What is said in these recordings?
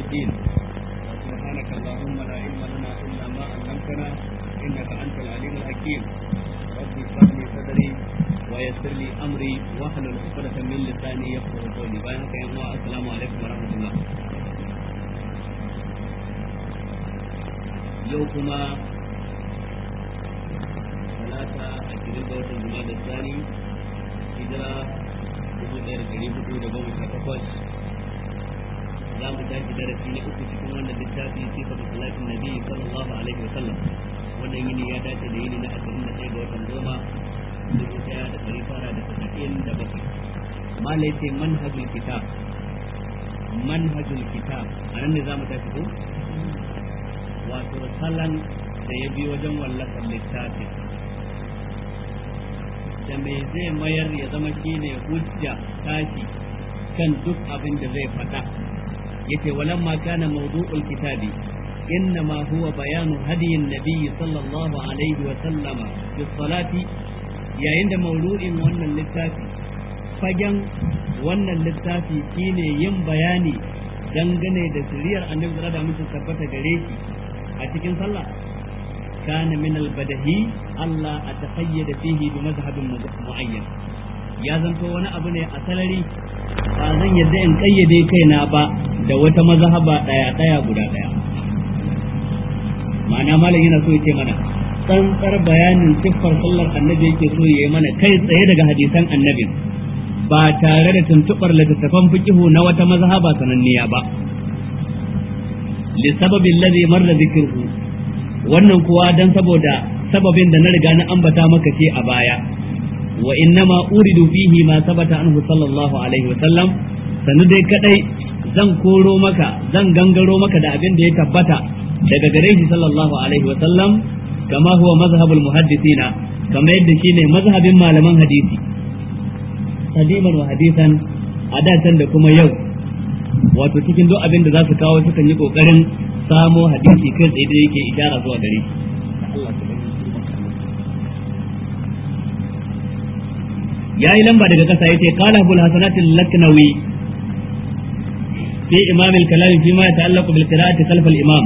الدين سبحانك اللهم لا علم لنا إلا ما علمتنا إنك أنت العليم الحكيم رب اشرح لي صدري ويسر لي أمري واحلل عقدة من لساني يفقه قولي بارك يا السلام عليكم ورحمة الله yau kuma talata a cikin ga watan juma da tsani hijira dubu ɗaya da ɗari hudu da goma sha takwas za mu tashi darasi na uku cikin wannan littafi sifatu salatin nabi sallallahu alaihi wa sallam wannan yini ya dace da yini na ashirin da ɗaya ga watan goma dubu ɗaya da ɗari tara da tasa'in da bakwai malai ce manhajul kitab manhajul kitab a nan ne za mu tashi ko wato salon da ya bi wajen wallafar littafi da me zai mayar ya zama shine hujja tashi kan duk abin da zai faɗa yace walamma kana mawdu'ul kitabi إنما هو بيان هدي النبي صلى الله عليه وسلم في الصلاة يا عند مولود وانا للتافي فجن وانا للتافي كيني يم بياني dangane da siriyar annabi da da mutum tabbata gare shi a cikin sallah kana min albadahi Allah a taqayyada fihi bi mazhabin muayyan ya zanto wani abu ne a salari ba zan yadda in kayyade kaina ba da wata mazhaba daya daya guda daya ma'ana malam yana so ya ce mana tsantsar bayanin siffar sallar annabi yake so ya yi mana kai tsaye daga hadisan annabin ba tare da tuntubar littattafan fikihu na wata mazhaba sananniya ba lisababin ladhi marra dhikruhu wannan kuwa dan saboda sababin da na riga na ambata maka ce a baya wa innama uridu fihi ma sabata anhu sallallahu alaihi wa sallam sanu dai kadai zan koro maka zan gangaro maka da abin da ya tabbata daga gare shi sallallahu alaihi wa sallam kama huwa mazhabul muhaddisina kama yadda shine mazhabin malaman hadisi qadiman wa hadisan a da da kuma yau wato cikin duk abin da za su kawo sukan yi kokarin samo hadisi kai tsaye da yake ishara zuwa gare ya yi lamba daga kasa yace qala abul hasanat al-laknawi fi imam al-kalam fi ma yata'allaqu bil qira'ati khalf al-imam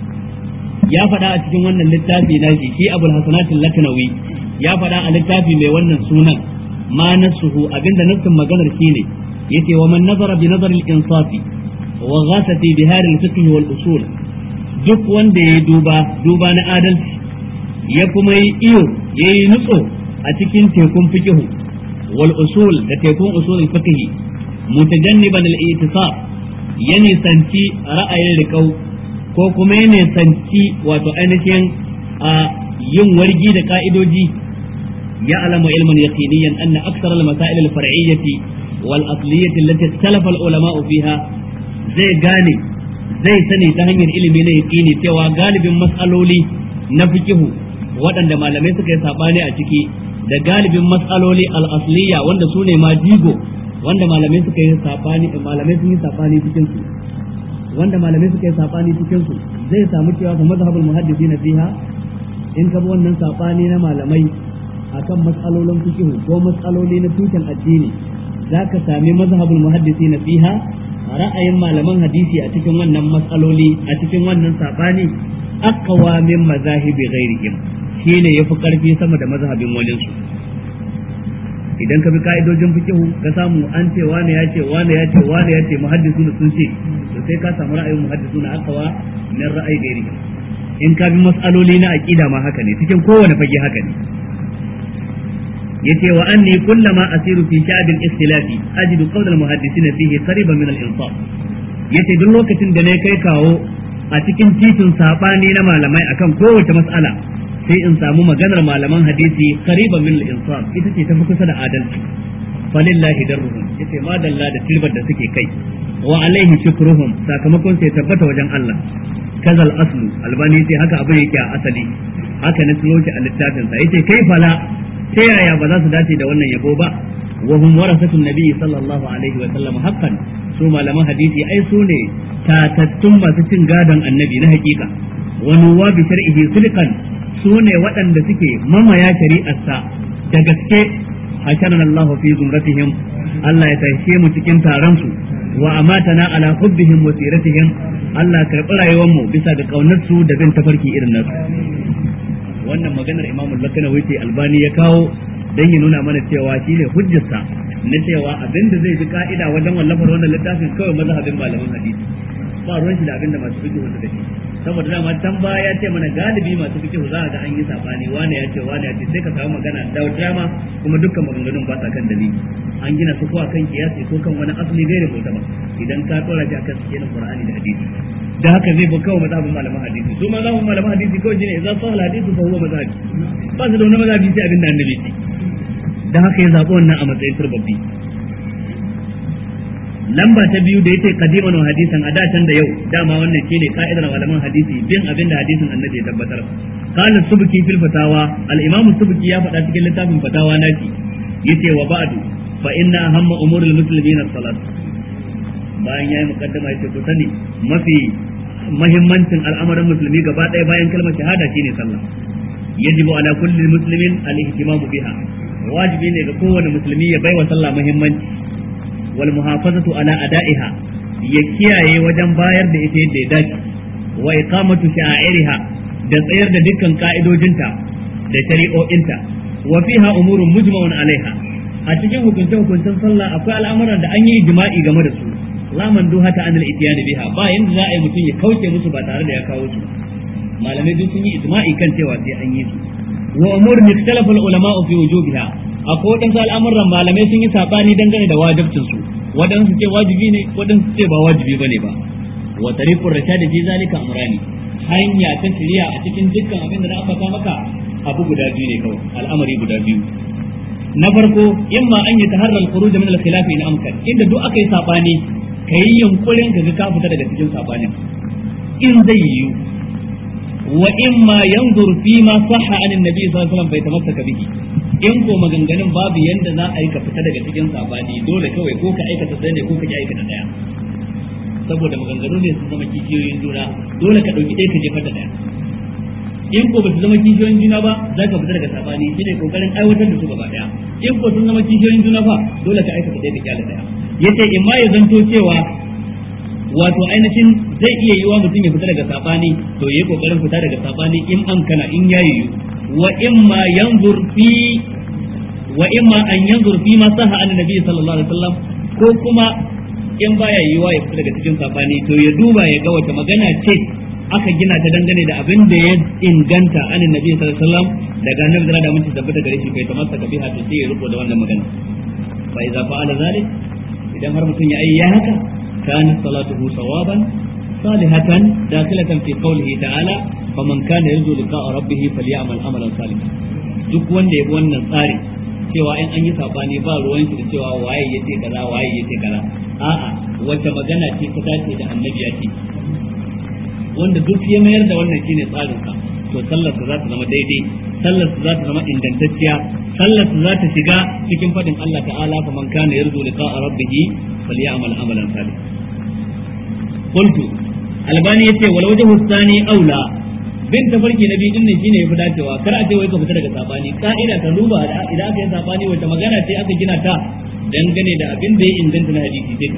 ya faɗa a cikin wannan littafi na shi shi abul hasanat al-laknawi ya faɗa a littafi mai wannan sunan ma nasuhu abinda nassin maganar shine yace wa man nazara bi nazar al-insafi wa ghasa fi bihar al-fiqh wal usul duk wanda ya duba duba na adalci ya kuma yi iyo yayi nutso a cikin tekun fiqh wal usul da tekun usul al-fiqh mutajanniban al-i'tisab ya nisanci ra'ayin riƙau ko kuma ya nisanci wato ainihin a yin wargi da ka'idoji ya alama ilman yaqiniyan anna aksar al-masail al-far'iyyah والأصلية التي اختلف العلماء فيها zai gane zai sani ta hanyar ilimi na yaƙini cewa galibin matsaloli na fikihu waɗanda malamai suka yi saɓani a ciki da galibin matsaloli al'asliya wanda su ne ma jigo wanda malamai suka yi saɓani malamai sun yi saɓani cikin su wanda malamai suka yi saɓani cikin su zai samu cewa fa mazhabul muhaddisi na fiha in ka bi wannan saɓani na malamai akan matsalolin fikihu ko matsaloli na tushen addini za ka sami mazhabul muhaddisi na fiha ra'ayin malaman hadisi a cikin wannan matsaloli a cikin wannan sabani aqwa min mazahibi ghairihim shine yafi karfi sama da mazhabin walin su idan ka bi ka'idojin fikihu ka samu an ce wani ya ce wani ya ce wani ya ce muhaddisu sun ce to sai ka samu ra'ayin muhaddisu na aqwa min ra'ayi ghairihim in ka bi mas'aloli na aqida ma haka ne cikin kowane fage haka ne yace wa anni kullama asiru fi sha'bil ikhtilafi ajidu qawl al muhaddisin fihi qariban min al insaf yace duk lokacin da na kai kawo a cikin titin sabani na malamai akan kowace mas'ala sai in samu maganar malaman hadisi qariban min al insaf ita ce tafi kusa da adalci falillahi darruhum yace ma dalla da tilbar da suke kai wa alaihi shukruhum sakamakon sai tabbata wajen Allah kazal aslu albani sai haka abin yake a asali haka na tsiro a littafin sa yace kai fala ta yaya ba za su dace da wannan yabo ba wa hum warasatun nabi sallallahu alaihi wa sallam haqqan su malaman hadisi ai su ne tatattun masu cin gadon annabi na hakika wa nuwa bi shar'ihi sulqan su ne waɗanda suke mamaya shari'arsa da gaske hasharana Allah fi zumratihim Allah ya tashe mu cikin taron su wa amatana ala hubbihim wa siratihim Allah karɓi rayuwar mu bisa ga kaunar su da bin tafarki irin nasu wannan maganar Imam Al-Lakanawi ce Albani ya kawo dan ya nuna mana cewa shine hujjarsa na cewa abinda zai bi ka'ida wajen wallafar wannan littafin kawai mazhabin malaman hadisi ba ruwan shi da abinda masu fiqh suka ce saboda dama can baya ya ce mana galibi masu fiqh za ga an yi sabani wani ya ce wani ya ce sai ka samu magana da dama kuma dukkan maganganun ba sa kan dalili an gina su ko akan kiyasi ko kan wani asali gairi ko ba idan ka tsora shi akan cikin Qur'ani da hadisi da haka zai bi kawai mazhabin malaman hadisi su mazhabin malaman hadisi kawai shine idan sahal hadisi fa huwa mazhabi ba su da wani mazhabi sai abinda annabi ce da haka ya zaɓi wannan a matsayin turbabbi lamba ta biyu da yace qadiman wa hadisan a da can da yau dama wannan shine ka'idar malaman hadisi bin abin da hadisin annabi ya tabbatar qala subki fil fatawa al imam subki ya faɗa cikin littafin fatawa nashi yace wa ba'du fa inna ahamma umuril muslimin as-salat bayan yayi mukaddama yace ku sani mafi muhimmancin al'amarin musulmi gaba ɗaya bayan kalmar shahada shine sallah yajibu ala kulli muslimin al-ihtimamu biha wajibi ne ga kowane musulmi ya baiwa sallah muhimmanci wal muhafazatu ala ada'iha ya kiyaye wajen bayar da ita yadda ya dace wa iqamatu sha'airiha da tsayar da dukkan ka'idojinta da shari'o'inta wa fiha umurun mujma'un alaiha a cikin hukunce hukuncen sallah akwai al'amuran da an yi jima'i game da su la manduhata anil ityan biha ba yanda za a yi mutum ya kauce musu ba tare da ya kawo su malamai duk sun yi ijma'i kan cewa sai an yi su wa umurun ikhtalafa ulama fi wujubiha akwai wadansu al'amuran malamai sun yi sabani dangane da wajibcin su wadansu ce wajibi ne wadansu ce ba wajibi bane ba wa tariqur rashad fi zalika amrani hanya ta shari'a a cikin dukkan abin da na ambata maka abu guda biyu ne kawai al'amari guda biyu na farko imma an yi taharra al-khuruj min al-khilaf in amkan inda duk aka yi sabani kai yunkurin ka ga ka fita daga cikin sabanin in zai yiwu wa imma yanzur fi ma sahha an annabi sallallahu alaihi wasallam bai tamassaka bihi in ko maganganun babu yanda za a yi ka fita daga cikin sabani dole kawai ko ka aikata sai ne ko ka ki aikata daya saboda maganganu ne su zama kishiyoyin juna dole ka dauki ɗaya ka jefar da daya in ko ba su zama kishiyoyin juna ba za ka fita daga sabani shine kokarin aiwatar da su gaba daya in ko sun zama kishiyoyin juna fa dole ka aikata ɗaya ka kyale daya yace in ma ya zanto cewa wato ainihin zai iya yiwa mutum ya fita daga sabani to yayi kokarin fita daga sabani in an kana in yayi wa imma yanzur fi wa imma an yanzur fi ma saha an nabi sallallahu alaihi wasallam ko kuma in baya yiwa ya fita daga cikin sabani to ya duba ya ga wata magana ce aka gina ta dangane da abin da ya inganta an nabi sallallahu alaihi wasallam daga annabi da mun tabbata gare shi kai ta masa kabiha to sai ya riko da wannan magana fa idza fa'ala zalik idan har mutum ya yi ya haka كانت صلاته صوابا صالحة داخلة في قوله تعالى فمن كان يرجو لقاء ربه فليعمل عملا صالحا duk wanda ya bi wannan tsari cewa in an yi sabani ba ruwan shi da cewa waye ya ce kaza waye ya ce kaza a'a wacce magana ce ta dace da annabi ya ce wanda duk ya mayar da wannan shine tsarin sa to sallar za ta zama daidai sallar za ta zama ingantacciya sallar za ta shiga cikin fadin Allah ta'ala fa man kana yarju liqa'a rabbih falyamal amalan salih qultu albani yace wal wajhu thani aula bin tafarki nabi din ne shine yafi dacewa kar a ce wai ka fita daga sabani ka'ida ta duba idan aka yi sabani wata magana ce aka gina ta dangane da abin da ya inganta na hadisi sai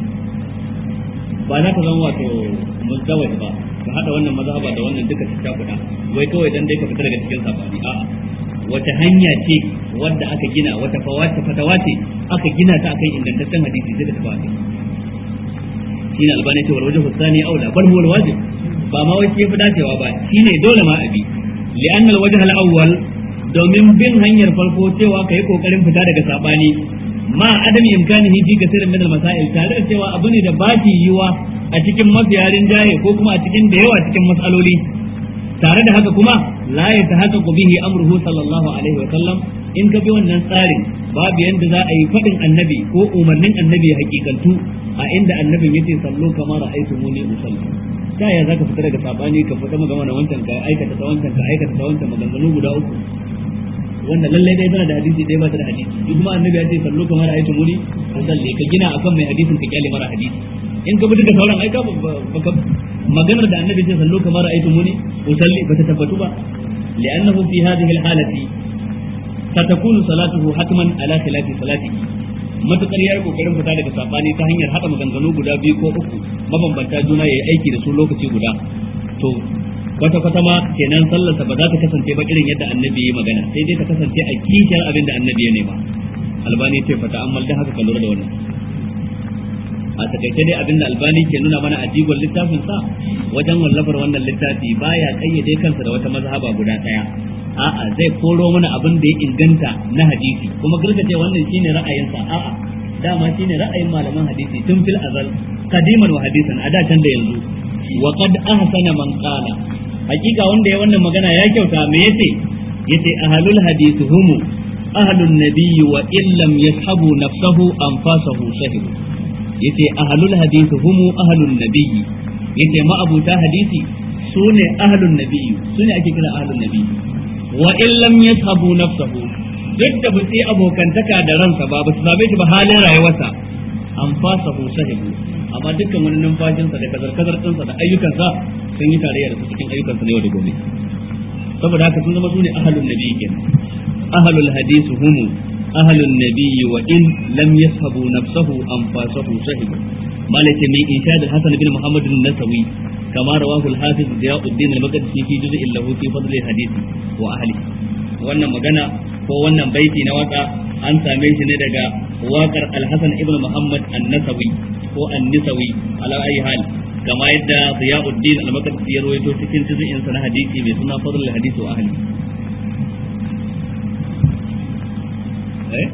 ba za ka zama wato mustawai ba ka hada wannan mazhaba da wannan duka ta kuɗa wai kawai dan dai ka fita daga cikin sabani a'a wata hanya ce wadda aka gina wata fawata fatawa ce aka gina ta akan ingantaccen hadisi sai ka tafi akai shine albani ce wal wajhu thani aula bal huwa alwajib ba ma wai fi dacewa ba shine dole ma abi li'anna alwajh alawwal domin bin hanyar farko cewa kai kokarin fita daga sabani ma adam imkanihi fi kasirin min almasail tare da cewa abu ne da ba shi yiwa a cikin mafiyarin jaye ko kuma a cikin da yawa cikin matsaloli tare da haka kuma la ya tahaqqaqu bihi amruhu sallallahu alaihi wa sallam in ka bi wannan tsarin babu yanda za a yi fadin annabi ko umarnin annabi ya hakikantu a inda annabin yace sallu kama ra'aytumuni usalli ta ya zaka fita daga sabani ka fita magana wancan ka aikata ta wancan ka aikata ta wancan maganganu guda uku wanda lallai dai tana da hadisi dai ba ta da hadisi duk kuma annabi ya ce sallu kama ra'aytumuni usalli ka gina akan mai hadisin ka kyale mara hadisi in ka bi duka sauran aika baka maganar da annabi ce sallu kamar ra'aytu muni usalli bata tabbatu ba li'annahu fi hadhihi al-halati satakunu salatuhu hatman ala khilafi salatihi matukar yayi kokarin fita daga sabani ta hanyar hada maganganu guda biyu ko uku mabambanta juna yayi aiki da su lokaci guda to kwata kwata ma kenan sallarsa ba za ta kasance ba irin yadda annabi ya magana sai dai ta kasance a kishiyar abin da annabi ya nema albani ce fata amma da haka ka lura da wannan a takaice dai abinda albani ke nuna mana a jigon littafin sa wajen wallafar wannan littafi baya kayyade kansa da wata mazhaba guda daya a'a zai koro mana abin da ya inganta na hadisi kuma ce wannan shine ra'ayinsa a'a dama shine ra'ayin malaman hadisi tun fil azal kadiman wa hadisan a da can da yanzu wa qad ahsana man qala hakika wanda ya wannan magana ya kyauta me yace yace ahlul hadith humu ahlun nabiyyi wa illam yashabu nafsahu anfasahu shahidu yace ahlul hadith humu ahlun nabiyyi yace ma'abuta hadisi sune ahlun nabiyyi sune ake kira ahlun nabiyyi wa in lam yashabu nafsahu duk da ba sai abokantaka da ransa ba ba su same shi ba halin rayuwarsa an fasa hu sahibu amma dukkan wani numfashinsa da kazar kazar ɗinsa da ayyukansa sun yi tarayya da su cikin ayyukansa na yau da gobe saboda haka sun zama sune ahlun nabiyyi kenan ahlul hadisi humu ahlun nabiyyi wa in lam yashabu nafsahu an fasahu sahibu malaka min inshad al-hasan bin muhammad an-nasawi كما رواه الحافظ ضياء الدين المقدسي في جزء له في فضل الحديث واهله wannan magana ko wannan baiti na waka an same shi ne daga wakar Al-Hasan ibn Muhammad An-Nasawi ko An-Nisawi ala ayi hal kama yadda Ziyauddin Al-Maqdisi ya rawaito cikin juz'in sa na hadisi mai suna Fadl al-Hadith wa ahli eh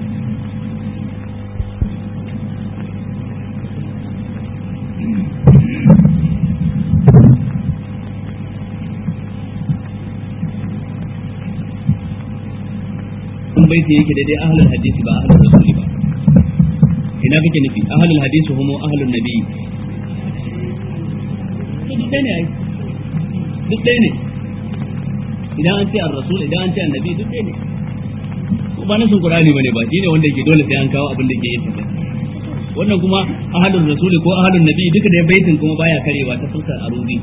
kun baiti yake daidai ahlul hadisi ba ahlul rasuli ba ina kake nufi ahlul hadisi humo ahlul nabi duk ɗaya ne ai duk ɗaya ne idan an ce ar-rasul idan an ce annabi duk ɗaya ne ba nasin qur'ani bane ba shine wanda yake dole sai an kawo abin da ke yin wannan kuma ahlul rasuli ko ahlul nabi duka da baitin kuma baya karewa ta fuskar aruzi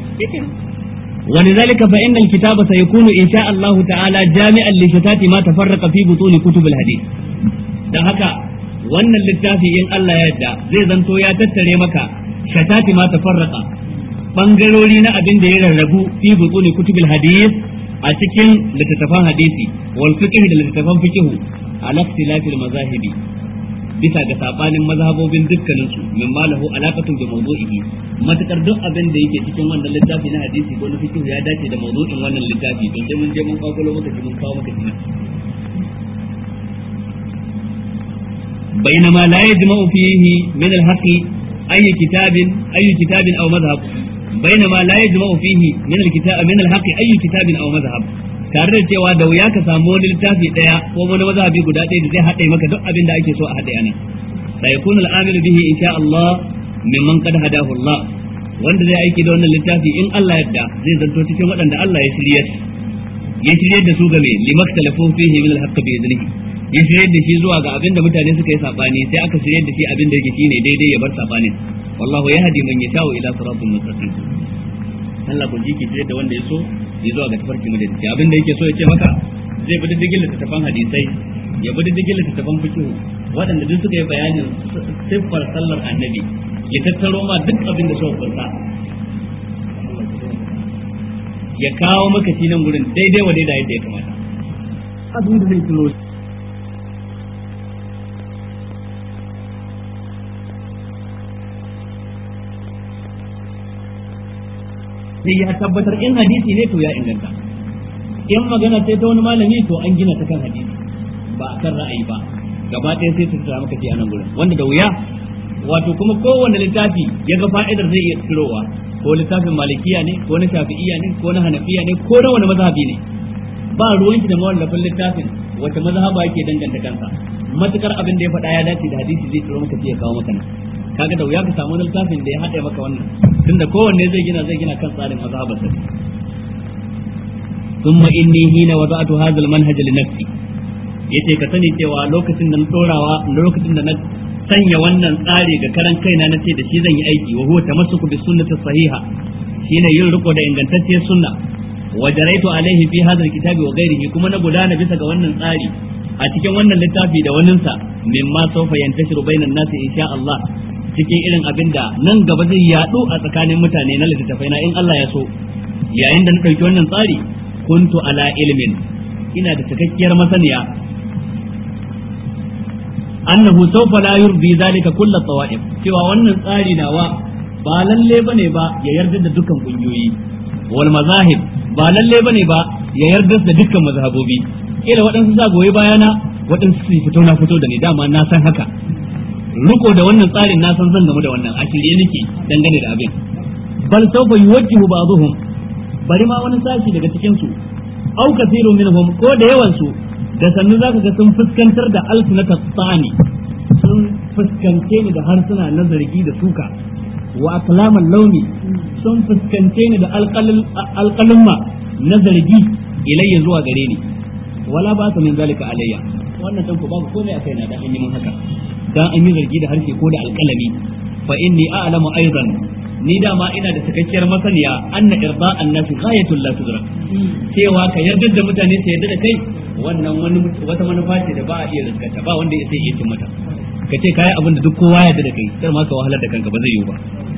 ولذلك فإن الكتاب سيكون إن شاء الله تعالى جامعا لشتات ما تفرق في بطون كتب الحديث dan haka wannan littafi in Allah ya yarda zai zanto ya tattare maka shatati ma tafarraqa bangarori na abin da ya rarrabu fi butuni kutubil hadith a cikin littattafan hadisi wal fiqh da littattafan fiqh ala ikhtilafil mazahibi bisa ga sabanin mazhabobin dukkanin su min malahu alaqatu bi mawdu'ihi matakar duk abin da yake cikin wannan littafi na hadisi ko na fiqh ya dace da mawdu'in wannan littafi to sai mun je mun kawo maka mun kawo maka shi بينما لا يجمع فيه من الحق أي كتاب أي كتاب أو مذهب بينما لا يجمع فيه من الكتاب من الحق أي كتاب أو مذهب tare da cewa da wuya ka samu wani littafi daya ko wani mazhabi guda ɗaya da zai haɗe maka duk abin da ake so a haɗe anan fa yakunu al-amil bihi insha Allah mimman qad hadahu Allah wanda zai aiki da wannan littafi in Allah yadda zai zanto cikin waɗanda Allah ya shiryar ya shiryar da su game limaktalafu fihi min al-haqq bi idnihi ya shiryar da shi zuwa ga abin da mutane suka yi sabani sai aka shiryar da shi abin da yake shine daidai ya bar sabanin wallahu yahdi man yasha'u ila siratin mustaqim Allah ku ji ki shiryar da wanda ya so ya zuwa ga tafarki madadi abin da yake so ya ce maka zai bi diddigin littattafan hadisai ya bi diddigin littattafan fiqh waɗanda duk suka yi bayanin siffar sallar annabi ya tattaro ma duk abin da suka kunsa ya kawo maka shi nan gurin daidai wa daidai yadda ya kamata abin da zai tuno sai ya tabbatar in hadisi ne to ya inganta in magana sai ta wani malami to an gina ta kan hadisi ba a kan ra'ayi ba gaba ɗaya sai ta tsara maka a nan gurin wanda da wuya wato kuma kowanne littafi ya ga fa'idar zai iya tsirowa ko littafin malikiya ne ko na shafi'iya ne ko na hanafiya ne ko na wani mazhabi ne ba ruwanki da mawallafin littafin wata mazhaba yake danganta kansa matukar abin da ya faɗa ya dace da hadisi zai tsiro maka ya kawo maka nan kaga da wuya ka samu wani littafin da ya haɗe maka wannan tunda kowanne zai gina zai gina kan tsarin mazhabar sa ثم إني حين وضعت هذا المنهج لنفسي yace ka sani cewa lokacin da na tsorawa lokacin da na sanya wannan tsari ga karan kaina na ce da shi zan yi aiki wa huwa tamassuku bis sunnati sahiha shine yin riko da ingantacciyar sunna wa jaraitu alaihi fi hadha alkitabi wa ghairihi kuma na gudana bisa ga wannan tsari a a cikin wannan littafi da waninsa mimma sawfa yantashiru bainan nasi insha Allah cikin irin abin da nan gaba zai yadu a tsakanin mutane na littattafai na in Allah ya so yayin da na ɗauki wannan tsari kuntu ala ilmin ina da cikakkiyar masaniya annahu sawfa la yurdi zalika kull tawa'if cewa wannan tsari nawa ba lalle bane ba ya yarda da dukkan kungiyoyi wal mazahib ba lalle bane ba ya yarda da dukkan mazhabobi kila waɗansu za goyi bayana waɗansu su fito na fito da ni dama na san haka riko da wannan tsarin na san zan gamu da wannan a shirye nake dangane da abin bal sawfa yuwajjihu ba'dhum bari ma wani sashi daga cikin su au kathirun minhum ko da yawan su da sannu zaka ga sun fuskantar da alsunata tsani sun fuskance ni da harsuna na zargi da suka wa aklaman launi sun fuskance ni da alƙalumma na zargi ilayya zuwa gare ni wala ba su min zalika alayya wannan dan ku babu komai a kaina da an yi mun haka dan an yi zargi da harshe ko da alƙalami fa inni a'lamu aidan ni dama ina da cikakkiyar masaniya anna irda'an nasi ghayatul la tudrak cewa ka yarda da mutane su yarda da kai wannan wani wata manufa ce da ba a iya riskata ba wanda ya sai iya cin mata ka ce kai abin da duk kowa yarda da kai kar ma ka wahalar da kanka ba zai yiwu ba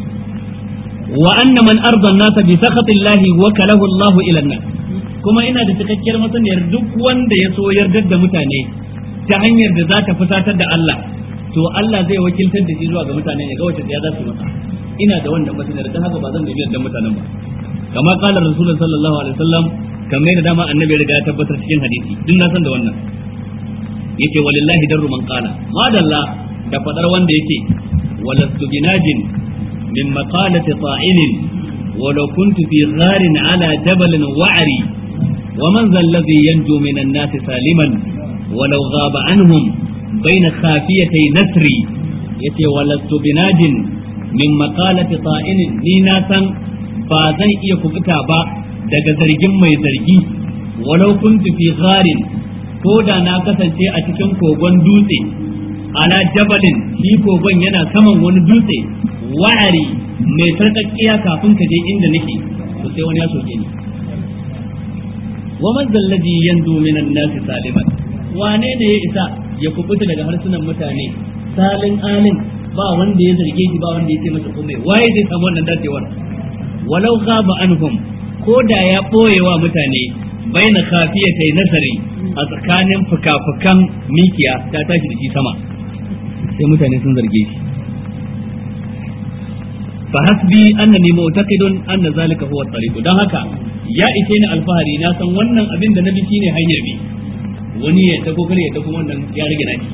wa anna man arda an-nas bi sakhatillahi wa kalahu Allahu ila an-nas kuma ina da cikakkiyar masaniyar duk wanda ya so yarda da mutane ta hanyar da za ta fusatar da Allah to Allah zai wakiltar da shi zuwa ga mutane ya ga wace ya za su masa ina da wannan masaniyar ta haka ba zan gaji da mutanen ba kama kala rasulullah sallallahu alaihi wasallam kamar da dama annabi riga ya tabbatar cikin hadisi duk na san da wannan yace walillahi darru man qala madalla da fadar wanda yake walastu binajin min maqalati ta'inin ولو كنت في غار على جبل وعري ومن ذا الذي ينجو من الناس سالما ولو غاب عنهم بين خافيتي نسري يتي ولست بناج من مقالة طائن ni na san ba zan iya kubuta ba daga zargin mai zargi walau kuntu fi gharin ko da na kasance a cikin kogon dutse ala jabalin shi kogon yana saman wani dutse wa'ari mai sarƙaƙƙiya kafin ka je inda nake to sai wani ya soke ni wa man zallaji yanzu minan nasi saliman wane ne ya isa ya kubuta daga harsunan mutane salin alin ba wanda ya zarge shi ba wanda ya ce masa komai waye zai samu wannan dacewar walau ghaba anhum ko da ya boye wa mutane baina khafiyatai nasari a tsakanin fuka-fukan mikiya ta tashi da shi sama sai mutane sun zarge shi fa hasbi annani mu'taqidun anna zalika huwa at-tariq dan haka ya ishe ni alfahari na san wannan abin da nabi shine hanyar bi wani ya ta kokari ya ta kuma wannan ya rage naki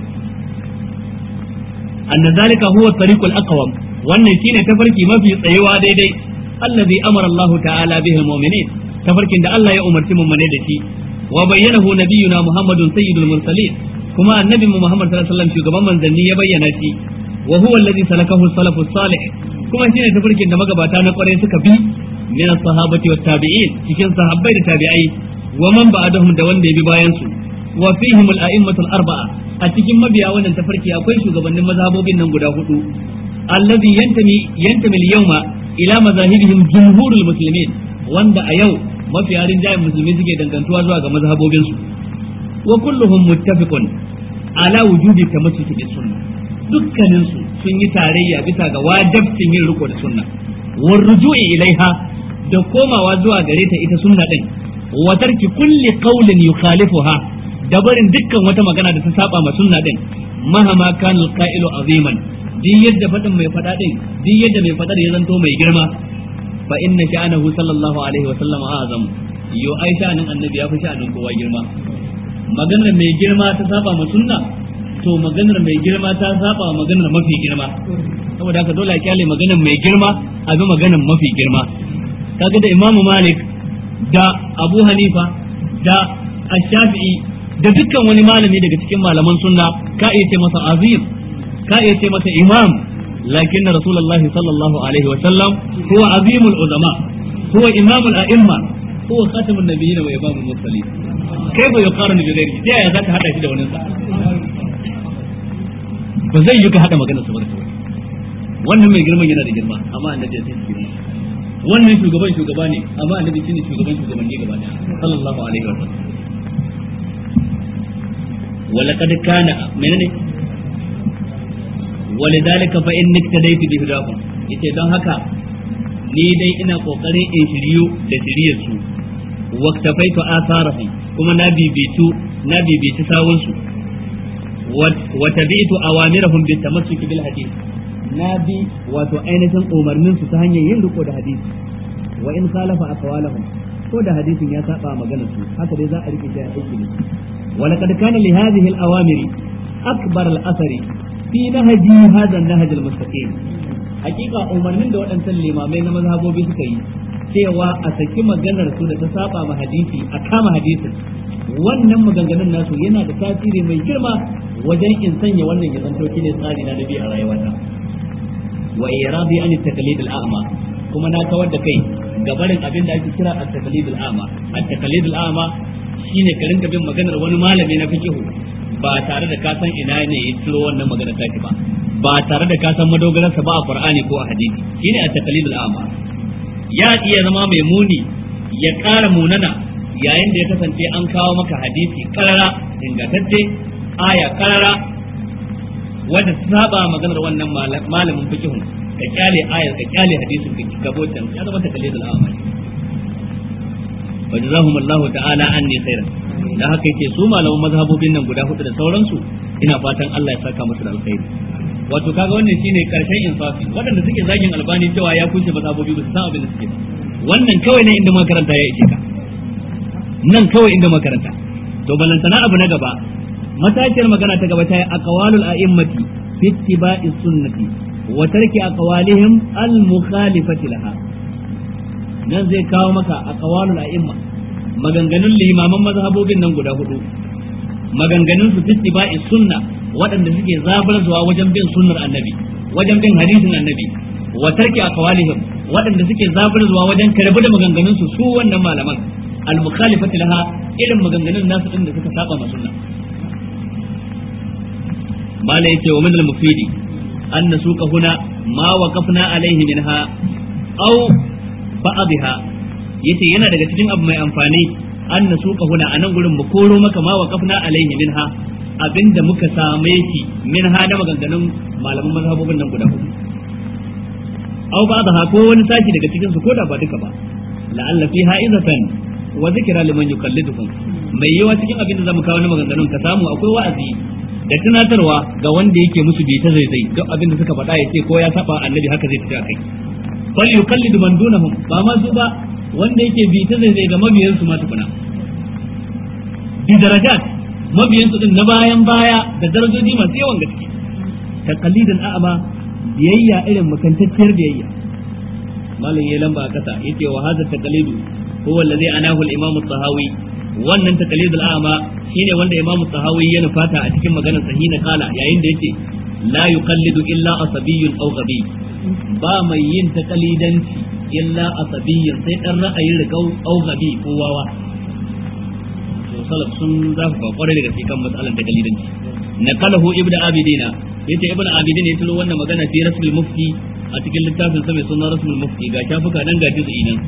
anna zalika huwa at-tariq al-aqwam wannan shine tafarki mafi tsayewa daidai allazi amara Allah ta'ala bihi al-mu'minin tafarkin da Allah ya umarci mu da shi wa bayyanahu nabiyuna Muhammadun sayyidul mursalin kuma annabi mu Muhammad sallallahu alaihi wasallam shugaban manzanni ya bayyana shi wa huwa alladhi salakahu as-salafu salih kuma shine tafarkin da magabata na kwarai suka bi min as-sahabati wat tabi'in cikin sahabbai da tabi'ai wa man ba'dahum da wanda ya bi bayan su wa fihim al-a'immatu al-arba'a a cikin mabiya wannan tafarki akwai shugabannin mazhabobin nan guda hudu alladhi yantami yantami al-yawma ila mazahibihim jumhurul muslimin wanda a yau mafiya rinjayen musulmi suke dangantuwa zuwa ga mazhabobin su wa kulluhum muttafiqun ala wujubi tamassuki bis sunnah dukkanin su sun yi tarayya bisa ga wajibcin yin riko da sunna war ruju'i ilaiha da komawa zuwa gare ta ita sunna din wa tarki kulli qawlin yukhalifuha da barin dukkan wata magana da ta saba ma sunna din mahama kana alqa'ilu aziman din yadda fadin mai fada din din yadda mai fadar ya zanto mai girma fa inna sha'anahu sallallahu alaihi wa sallam azam yo ai sha'anin annabi ya fi sha'anin kowa girma maganar mai girma ta saba ma sunna to maganar mai girma ta saba wa maganar mafi girma saboda haka dole a kyale maganar mai girma a bi maganar mafi girma kaga da imamu malik da abu hanifa da ash-shafi'i da dukkan wani malami daga cikin malaman sunna ka iya ce masa azim ka iya ce masa imam lakin rasulullahi sallallahu alaihi wa sallam huwa azimul uzama huwa imamul a'imma huwa khatamun nabiyyin wa imamul mursalin kai ba yuqaranu bi ghairihi sai ya zaka hada shi da wani sa ba zai yi ka hada magana sa ba wannan mai girman yana da girma amma annabi ya sai girma wannan shugaban shugaba ne amma annabi shine shugaban shugabanni gaba daya sallallahu alaihi wa sallam ولقد كان menene ولذلك فإن اقتديت بهداهم yace don haka ni dai ina kokarin in shiryu da shiryar su waktafaitu atharahum kuma na bibitu na bibitu sawun su wa tabi'tu awamirahum bi tamassuki bil hadith na bi wato ainihin umarnin su ta hanyar yin riko da hadisi wa in khalafa aqwalahum ko da hadisin ya saba maganar su haka dai za a rike shi a aiki ne wa laqad kana li hadhihi al awamiri akbar al athari fi nahji hadha an nahj al mustaqim hakika umarnin da waɗancan limamai na mazhabobi suka yi cewa a saki maganar su da ta saba ma hadisi a kama hadisin wannan maganganun nasu yana da tasiri mai girma wajen in sanya wannan ya zanto ne tsari na nabi a rayuwata wa iradi an taqlid al a'ma kuma na kawar da kai gabarin abin da ake kira at-taqlid al a'ma at-taqlid al a'ma shine ka rinka bin maganar wani malami na fiqh ba tare da ka san ina ne ya ciro wannan magana take ba ba tare da ka san madogararsa ba a Qur'ani ko a hadisi shine at-taqlid al-a'ma ya iya zama mai muni ya ƙara munana yayin da ya kasance an kawo maka hadisi karara ingantacce aya karara wanda saba maganar wannan malamin fiqhun ka kyale ayar ka kyale hadisin ka gabotan ya zama taqlid al-a'ma wajazahum Allah ta'ala anni khairan da haka yake su malaman mazhabobin nan guda hudu da sauransu ina fatan Allah ya saka musu da alkhairi wato kaga wannan shine karshen insafi waɗanda suke zagin albani cewa ya kushe mazhabobi ba su san abin da suke ba wannan kawai ne inda makaranta ya ishe ka nan kawai inda makaranta to balantana abu na gaba matashiyar magana ta gaba ta yi aqwalul a'immati fi ittiba'i sunnati wa tarki aqwalihim al mukhalifati laha nan zai kawo maka aqwalul a'imma maganganun limaman mazhabobin nan guda hudu maganganun su fi ittiba'i sunna waɗanda suke zabarzuwa wajen bin sunnar annabi wajen bin hadisin annabi wa tarki aqwalihim waɗanda suke zabarzuwa wajen karbi da maganganun su su wannan malaman al mukhalifati laha irin maganganun nasu din da suka saba ma sunna mala yace wa min al mufidi an nasuka huna ma waqafna alaihi minha aw ba'dha yace yana daga cikin abu mai amfani an nasuka huna anan gurin mu koro maka ma waqafna alaihi minha abinda muka same shi min hada maganganun malaman mazhabobin nan guda hudu aw ba da ko wani sashi daga cikin su koda ba duka ba la'alla fiha izatan wa zikra liman yukallidukum mai yawa cikin abin da zamu kawo na maganganun ka samu akwai wa'azi da tunatarwa ga wanda yake musu bi ta zaizai duk abin da suka faɗa ya ce ko ya saba annabi haka zai tafi akai fal yukallidu man dunahum ba ma su ba wanda yake bi ta zaizai ga mabiyansu ma tukuna bi darajat mabiyansu din na bayan baya da darajoji masu yawan gaske taqalidan a'ma biyayya irin makantacciyar biyayya malam ya lamba a kasa yace wa hadha taqalidu huwa alladhi anahu al-imam as-sahawi wannan taqalid al-a'ma shine wanda imam as-sahawi ya nufata a cikin maganar sahina kala yayin da yace la yuqallidu illa asabiyyun aw ghabi ba mai yin taqalidanci illa asabiyyun sai dan ra'ayin riqau aw ghabi ko wawa salaf sun zafafa kwarai da gaske kan matsalar da kalidanci naqalahu ibnu abidina yace ibnu abidin ya tulo wannan magana fi rasul mufti a cikin littafin sa mai suna rasul mufti ga shafuka nan ga juz'i nan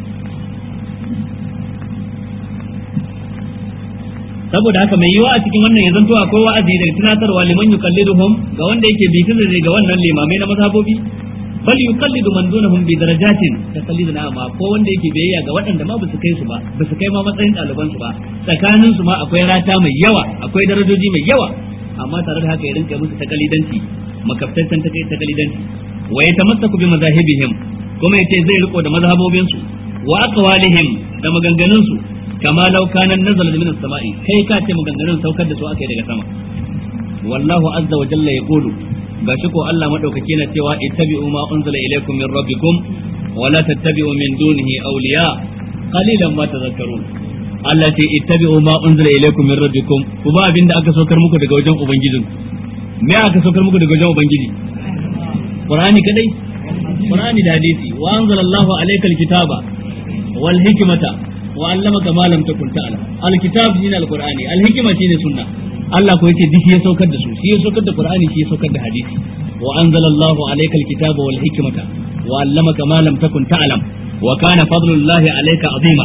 saboda haka mai yiwa a cikin wannan ya zanto akwai wa'azi da tunatarwa liman yuqalliduhum ga wanda yake bi tunda ga wannan limamai na mazhabobi bal yuqallidu man dunahum bi darajatin taqalliduna amma ko wanda yake biyayya ga waɗanda ma basu kai su ba basu kai ma matsayin ɗaliban su ba tsakanin su ma akwai rata mai yawa akwai darajoji mai yawa amma tare da haka ya rinka musu takalidanci makaftaccen takalidanci wa yatamassaku bi mazahibihim kuma yace zai riko da mazhabobin su wa aqwalihim da maganganun su kama law kana nazala min as-sama'i kai ka ce maganganun saukar da su aka yi daga sama wallahu azza wa jalla yaqulu gashi ko Allah madaukake na cewa ittabi'u ma unzila ilaykum min rabbikum wa la tattabi'u min dunihi awliya qalilan ma tadhakkarun Allah ce ittabi'u ma unzila ilaykum min rabbikum ku ba abinda aka saukar muku daga wajen ubangijin me aka saukar muku daga wajen ubangiji Qur'ani kadai Qur'ani da hadisi wa anzala Allahu alaykal kitaba wal hikmata wa 'allamaka ma lam takun ta'lam al kitab shine al qur'ani al hikma shine sunna Allah ko yace duk ya saukar da su shi ya saukar da Qur'ani shi ya saukar da hadisi wa anzalallahu alaykal kitaba wal hikmata wa 'allamaka ma lam takun ta'lam wa kana fadlullahi alayka azima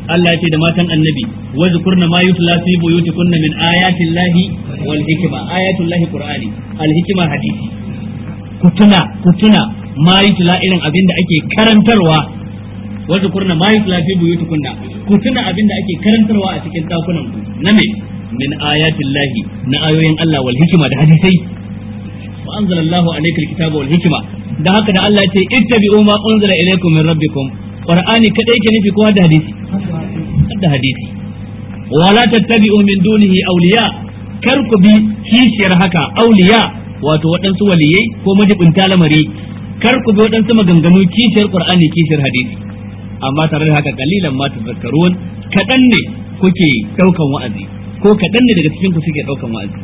Allah ya ce da matan annabi wa zikurna ma yutla fi buyutikunna min ayatin lahi wal hikma ayatul lahi qur'ani al hikma hadisi ku tuna ku tuna ma yutla irin abin da ake karantarwa wa zikurna ma yutla fi buyutikunna ku tuna abin da ake karantarwa a cikin dakunan ku na me min ayatin lahi na ayoyin Allah wal hikma da hadisai wa anzalallahu alayka alkitaba wal hikma da haka da Allah ya ce ittabi'u ma unzila ilaykum min rabbikum qur'ani kadai ke nufi ko da hadisi da hadisi wala tattabi'u min dunihi awliya kar ku bi kishiyar haka awliya wato waɗansu waliyai ko majibinta lamari kar ku bi waɗansu maganganu kishiyar qur'ani kishiyar hadisi amma tare da haka kalilan ma tazakkarun kadan ne kuke daukan wa'azi ko kadan ne daga cikin ku suke daukan wa'azi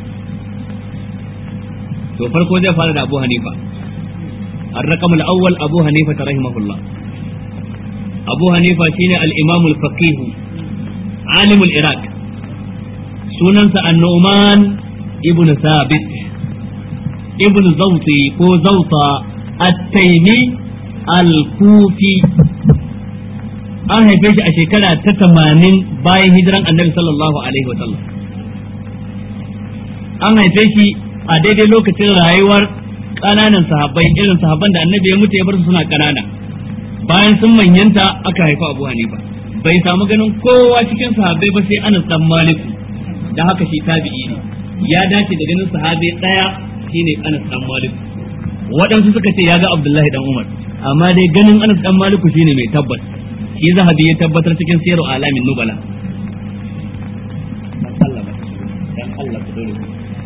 to farko zai fara da Abu Hanifa الرقم الأول أبو حنيفة رحمه الله أبو حنيفة شين الإمام الفقيه عالم العراق سننس النعمان ابن ثابت ابن زوطي كو زوطة التيمي الكوفي an haife shi a shekara ta tamanin bayan hijiran annabi sallallahu alaihi wa sallam an haife shi a daidai lokacin rayuwar ƙananan sahabbai irin sahabban da annabi ya mutu ya bar su suna ƙanana bayan sun manyanta aka haifa abu hanifa bai samu ganin kowa cikin sahabbai ba sai anas dan maliku da haka shi tabi'i ne ya dace da ganin sahabi daya shine anas dan maliku waɗansu suka ce ya ga abdullahi dan umar amma dai ganin anas dan maliku shine mai tabbas shi zahabi ya tabbatar cikin siyaru alamin nubala dan Allah ku dole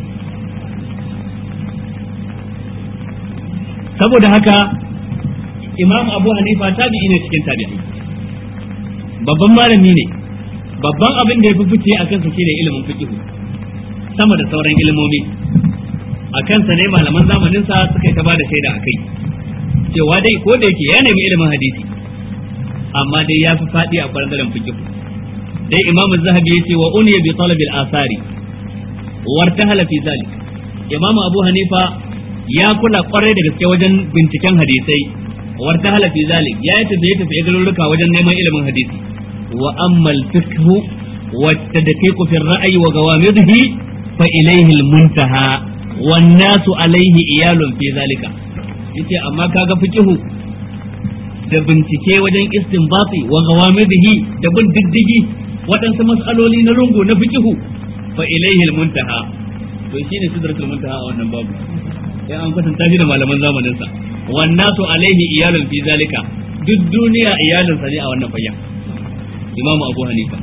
saboda haka imam abu hanifa tabi'i ne cikin tabi'i babban malami ne babban abin da ya fi fice a kansa shine ilimin fiqh sama da sauran ilimomi a kansa ne malaman zamanin sa suka ta bada shaida akai cewa dai ko da yake ya nemi ilimin hadisi amma dai ya fi fadi a bangaren fiqh dai imam az-zahabi yace wa uniya bi talab al-asari wartahala fi zalik imam abu hanifa ya kula kwarai da gaske wajen binciken hadisai warta halafi zalik ya yi tafiye tafiye garuruka wajen neman ilimin hadisi wa ammal fiqhu wa tadqiqu fi ar-ra'yi wa gawamidhi fa ilayhi al-muntaha wan nasu alayhi iyalun fi zalika yace amma kaga fiqhu da bincike wajen istinbati wa gawamidhi da bin diddigi waɗansu mas'aloli na lungu na fiqhu fa ilayhi al-muntaha to shine sidratul muntaha a wannan babu sai an kwatanta shi da malaman zamanin sa wannasu alaihi iyalun fi zalika duk duniya iyalinsa ne a wannan fayyan imamu abu hanifa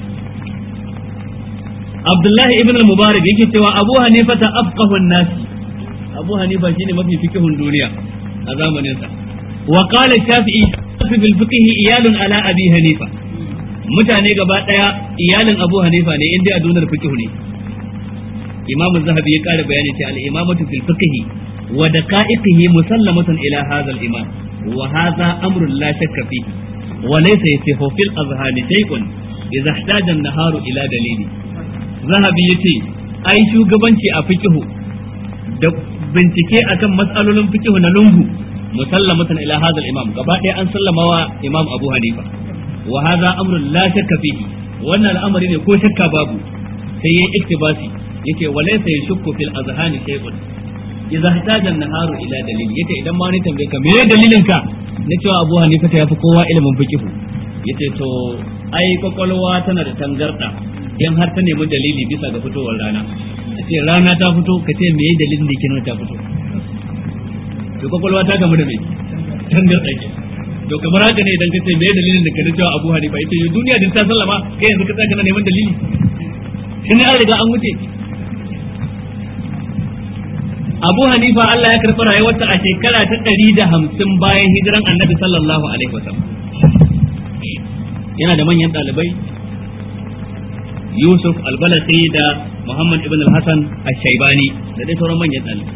abdullahi ibn al-mubarak yake cewa abu hanifa ta afqahun nasi abu hanifa shine mafi fikihun duniya a zamanin sa wa qala shafi'i fil fiqh iyalun ala abi hanifa mutane gaba daya iyalin abu hanifa ne inda a duniyar fiqh ne imam zahabi ya kara bayani ce al-imamatu fil fiqh wa daqa'iqihi musallamatun ila hadha al-imam wa hadha amrun la shakka fihi wa laysa yasihu fil azhani shay'un idza ihtaja an-naharu ila dalili zahabi yace ai shugabanci a fiqh da bincike akan mas'alolin fiqh na lungu musallamatun ila hadha al-imam gaba ɗaya an sallama wa imam abu hanifa wa hadha amrun la shakka fihi wannan al'amari ne ko shakka babu sai yayi iktibasi yace walaysa yashukku fil azhani shay'un idza ihtaja an-naharu ila dalil yace idan ma ni tambaye ka me dalilin ka na cewa Abu Hanifa ta yafi kowa ilimin fiqh yace to ai kwakwalwa tana da tangarda in har ta nemi dalili bisa ga fitowar rana ce rana ta fito ka ce me dalilin da yake nuna ta fito to kwakwalwa ta gamu da me tangarda ke to kamar haka ne idan ka ce me dalilin da ka na cewa Abu Hanifa yace duniya din ta sallama kai yanzu ka tsaya kana neman dalili shi an riga an wuce Abu Hanifa Allah ya karɓi rayuwarsa a shekara ta ɗari da hamsin bayan hijiran annabi sallallahu alaihi wasallam yana da manyan ɗalibai Yusuf albalasi da Muhammad ibn al-Hasan al-Shaibani da dai sauran manyan ɗalibai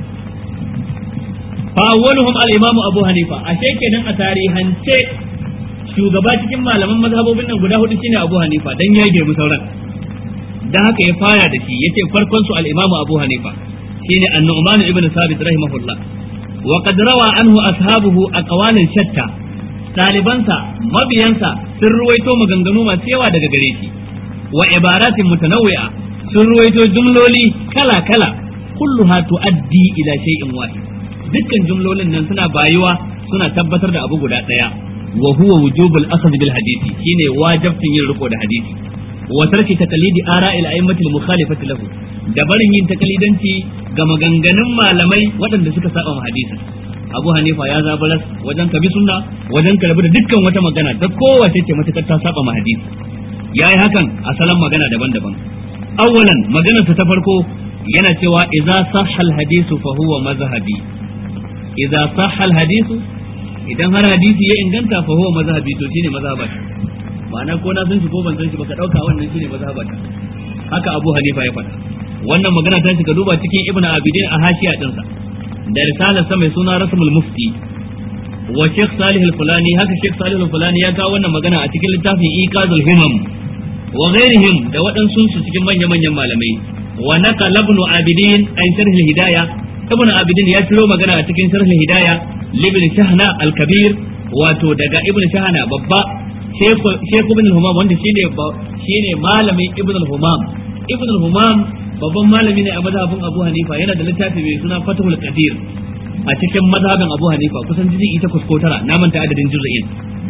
fa awwaluhum al-Imam Abu Hanifa a kenan a tarihance shugaba cikin malaman mazhabobin nan guda hudu shine Abu Hanifa dan ya girmi sauran dan haka ya fara da shi yace farkon su al-Imam Abu Hanifa shine An-Nu'man ibn Sabit rahimahullah wa qad rawa anhu ashabuhu aqwalan shatta ɗalibansa mabiyansa sun ruwaito maganganu masu yawa daga gare shi wa ibaratin mutanawwi'a sun ruwaito jumloli kala kala kulluha tuaddi ila shay'in wahid dukkan jumlolin nan suna bayuwa suna tabbatar da abu guda daya wa huwa wujubul akhd bil hadisi shine wajibcin yin riko da hadisi wa tarki taqlidi ara'il a'immatil mukhalifati lahu da barin yin takalidanci ga maganganun malamai waɗanda suka saba ma hadisin Abu Hanifa ya zabaras wajen ka bi sunna wajen ka rabu da dukkan wata magana da kowace ce matakar ta saba ma hadisi yayi hakan a salon magana daban-daban awwalan maganarsa ta farko yana cewa idza sahha al hadisu fa huwa mazhabi idza sahha al hadisu idan har hadisi ya inganta fa huwa mazhabi to shine mazhabata ma'ana ko na san shi ko ban san shi baka dauka wannan shine mazhabata haka Abu Hanifa ya faɗa wannan magana ta shiga duba cikin Ibn Abidin a hashiya dinsa da risalar sa mai suna Rasmul Mufti wa Sheikh Salih al-Fulani haka Sheikh Salih al-Fulani ya kawo wannan magana a cikin littafin Iqazul Himam wa ghairihim da waɗansu su cikin manya-manyan malamai wa naqala Ibn Abidin an sharh al-Hidayah Ibn Abidin ya ciro magana a cikin sharh al-Hidayah libn Shahna al-Kabir wato daga Ibn Shahna babba Sheikh Ibn al-Humam wanda shine shine malamin Ibn al-Humam Ibn al-Humam babban malami ne a mazhabin Abu Hanifa yana da littafi mai suna Fathul Qadir a cikin mazhabin Abu Hanifa kusan jiji ita kusko tara na manta adadin juz'in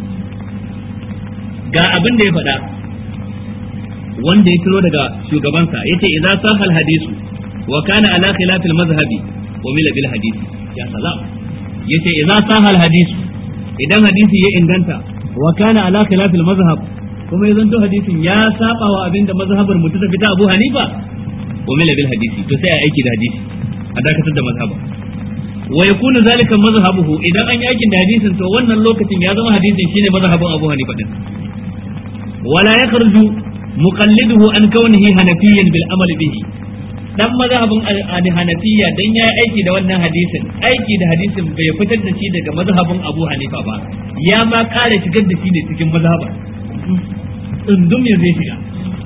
ga abin da ya faɗa wanda ya tiro daga shugabansa yace idza sahal hadisu wa kana ala khilafil mazhabi wa mila bil hadisi ya salam yace idza sahal hadisu idan hadisi ya inganta wa kana ala khilafil mazhab kuma yanzu to hadisin ya saba wa abinda mazhabar mu ta tafi ta Abu Hanifa wa mila bil hadisi to sai a aiki da hadisi a dakatar da mazhaba wa yakunu zalika mazhabuhu idan an yi aikin da hadisin to wannan lokacin ya zama hadisin shine mazhabin Abu Hanifa din wala yakhruju muqalliduhu an kaunihi hanafiyyan bil amal bihi dan mazhabin hanafiya dan yayi aiki da wannan hadisin aiki da hadisin bai fitar da shi daga mazhabin Abu Hanifa ba ya ma kare shigar da shi ne cikin mazhaba tsundum ya zai shiga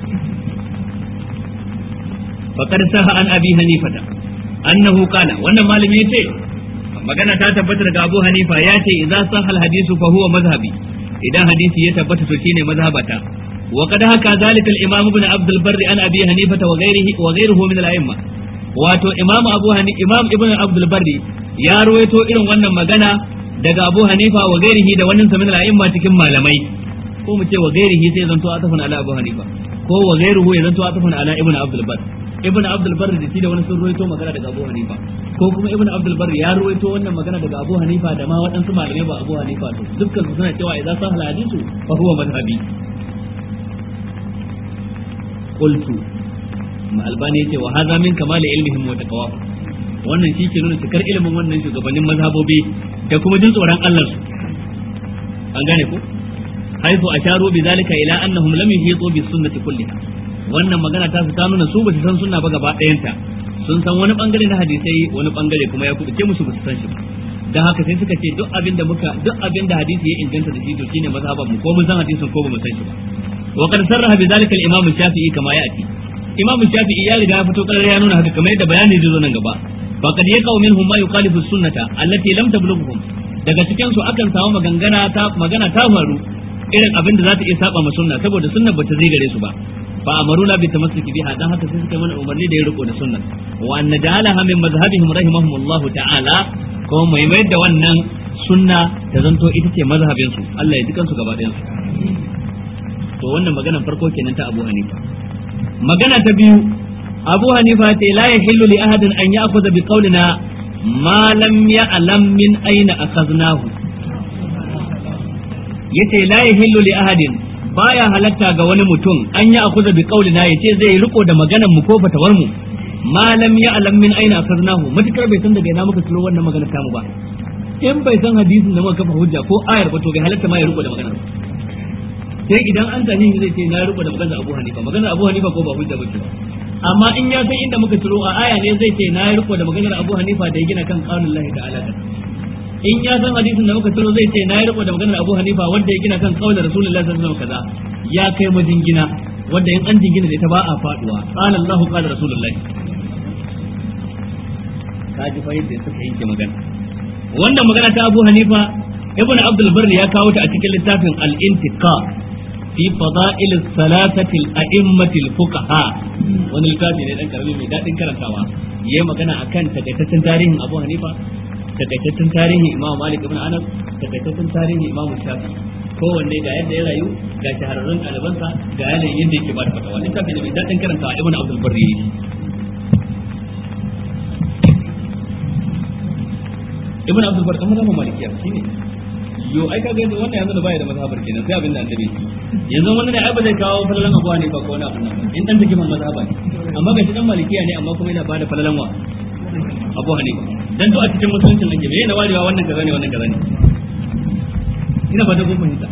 faqad saha an abi hanifata annahu qala wannan malami yace magana ta tabbata daga Abu Hanifa ya ce idza sahal hadisu fa huwa mazhabi idan hadisi ya tabbata to shine mazhabata وقد هكا ذلك الإمام ابن عبد البر عن أبي حنيفة وغيره وغيره من الأئمة wato imam abu hani imam ibn abdul barri ya ruwaito irin wannan magana daga abu hanifa wa gairihi da wannan samin al'imma cikin malamai ko mu ce wa gairihi sai zanto atafun ala abu hanifa ko wa gairuhu ya zanto atafun ala ibn abdul barri ibn abdul barri da shi da wani sun ruwaito magana daga abu hanifa ko kuma ibn abdul barri ya ruwaito wannan magana daga abu hanifa da ma waɗansu malamai ba abu hanifa to dukkan su suna cewa idan sahal hadisu fa huwa madhhabi qultu ma albani yace wa hadha min kamali ilmihim wa taqwa wannan shi ke nuna cikar ilimin wannan shugabannin mazhabobi da kuma jin tsoron Allah su an gane ko haifu asharu bi zalika ila annahum lam yuhitu bis sunnati kulliha wannan magana ta su ta nuna su ba su san sunna ba gaba ɗayanta sun san wani bangare na hadisai wani bangare kuma ya kubuce musu ba su san shi ba dan haka sai suka ce duk abin da muka duk abin da hadisi ya inganta da shi to shine mazhaban mu ko mun san hadisin ko ba mu san shi ba wa qad sarraha bi zalika al-imam shafi'i kama ya'ti imam shafi'i ya riga ya fito karar ya nuna haka kamar yadda bayani zai zo nan gaba faqad yaqau minhum ma yukhalifu sunnata allati lam tablughuhum daga cikin su akan samu magangana ta magana ta faru irin abin da za ta iya saba ma sunna saboda sunna bata zai gare su ba fa amaruna bi tamassuki biha dan haka sai suka mana umarni da ya riko da sunna wa an najalaha min mazhabihim rahimahumullahu ta'ala ko mai mai da wannan sunna ta zanto ita ce mazhabin su Allah ya dukan su gaba ɗayan su to wannan maganar farko kenan ta Abu Hanifa magana ta biyu Abu Hanifa ce la yahillu li ahadin an ya'khudha bi qawlina ma lam ya'lam min aina akhadnahu yace la yahillu li ahadin baya halatta ga wani mutum an yi akuza bi qaulina yace zai riko da maganar mu ko fatawar mu ma lam ya'lam min aina akhadnahu matukar bai san daga ina muka tsoro wannan magana ta mu ba in bai san hadisin da muka kafa hujja ko ayar ba to bai halatta ma ya riko da maganar sai idan an tani zai ce na riko da maganar Abu Hanifa maganar Abu Hanifa ko ba hujja bace amma in ya san inda muka tsoro a aya ne zai ce na riko da maganar Abu Hanifa da ya gina kan qaulullahi ta'ala in ya san hadisin da muka tsoro zai ce na riko da maganar Abu Hanifa wanda ya gina kan qaulin Rasulullahi sallallahu alaihi wasallam kaza ya kai majingina wanda in an jingina da ita ba a faduwa qala Allahu qala Rasulullahi kaji fa yadda suka yanke magana wannan magana ta Abu Hanifa ibn abdul barri ya kawo ta a cikin littafin al-intiqa fi fada'il salatati al-a'immati al-fuqaha wani littafi ne dan karami mai dadin karantawa yayi magana akan takaitaccen tarihin Abu Hanifa takaitaccen tarihin Imam Malik ibn Anas takaitaccen tarihin Imam Shafi kowanne ga yadda ya rayu ga shahararrun ɗalibansa ga yanayin yadda yake ba da fatawa littafi ne mai dadin karantawa ibn abdul barri ibn abdul bar kamar zama malikiya shine yo ai kaga yanzu wannan yanzu da baya da mazhabar kenan sai abin da annabi yanzu wannan ne ai ba zai kawo falalan abu ne ba ko wani abin nan in dan take man mazhaba ne amma ga shi dan malikiya ne amma kuma yana bada falalan wa abu hanifa dan to a cikin musuluncin nan me yana warewa wannan kaza ne wannan kaza ne ina ba da kun fahimta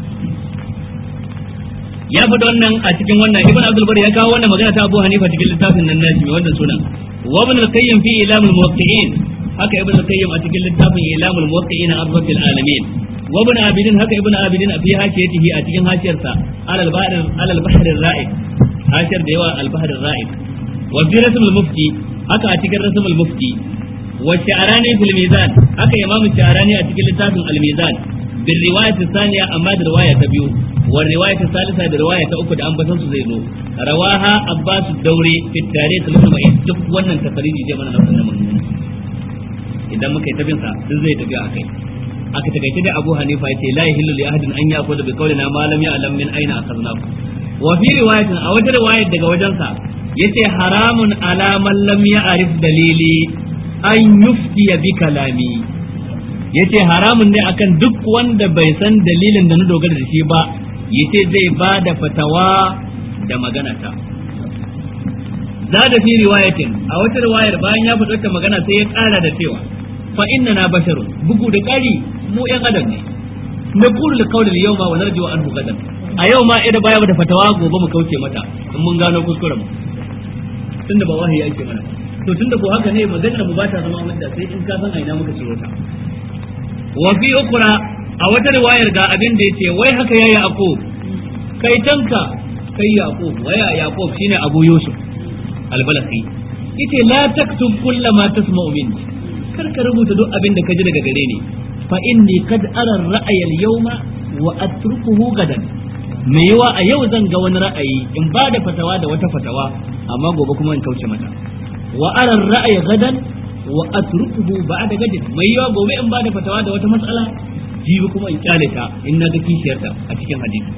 ya faɗi wannan a cikin wannan ibn abdul bar ya kawo wannan magana ta abu hanifa cikin littafin nan nashi mai wannan sunan wa ibn al-qayyim fi ilamul muwaqqi'in haka ibn al-qayyim a cikin littafin ilamul muwaqqi'ina arbatil alamin wa ibn abidin haka ibn abidin fi hashiyatihi a cikin hashiyarsa alal bahr alal bahr ar-ra'id hashiyar da yawa al-bahr ar-ra'id wa fi rasm al-mufti haka a cikin rasm al-mufti wa sha'rani fil mizan haka imam sha'rani a cikin littafin al-mizan bil riwayat thaniya amma da riwaya ta biyu wa riwayat thalitha da riwaya ta uku da an basan su zai zo rawaha abbas daure fi tarikh al-mu'min duk wannan tafariji je mana na wannan magana idan muka yi tabin sa duk zai tafi akai aka takaice da Abu Hanifa yace la yahillu li ahadin an ya'khudha bi qawlina ma lam ya'lam min aina akhadnahu wa fi riwayatin a wata riwaya daga wajen sa yace haramun ala man lam ya'rif dalili an yuftiya bi kalami yace haramun ne akan duk wanda bai san dalilin da na dogara da shi ba yace zai ba da fatawa da magana ta zada fi riwayatin a wata riwayar bayan ya faɗi wata magana sai ya ƙara da cewa fa inna na basharun bugu da ƙari mu ƴan adam ne na kulu da kawai da yawma wa narju an gadan a yau ma idan baya da fatawa gobe mu kauce mata in mun gano kuskuren mu tunda ba wahayi ake mana to tunda ko haka ne maganar mu ba ta zama wanda sai in ka san a ina muka ciro ta wa fi ukra a wata riwayar ga abin da yace wai haka ya yaqub kai tanka kai yaqub waya yaqub shine abu yusuf albalaki yace la taktub kulla ma tasma'u minni kar ka rubuta duk abin da ka ji daga gare ni fa inni kad ara ra'aya al-yawma wa atrukuhu gadan me yawa a yau zan ga wani ra'ayi in ba da fatawa da wata fatawa amma gobe kuma in kauce mata wa ara ra'aya gadan wa atrukuhu ba'da gadin mai yawa gobe in ba da fatawa da wata matsala jibi kuma in kyale ta in na ga kishiyarta a cikin hadisi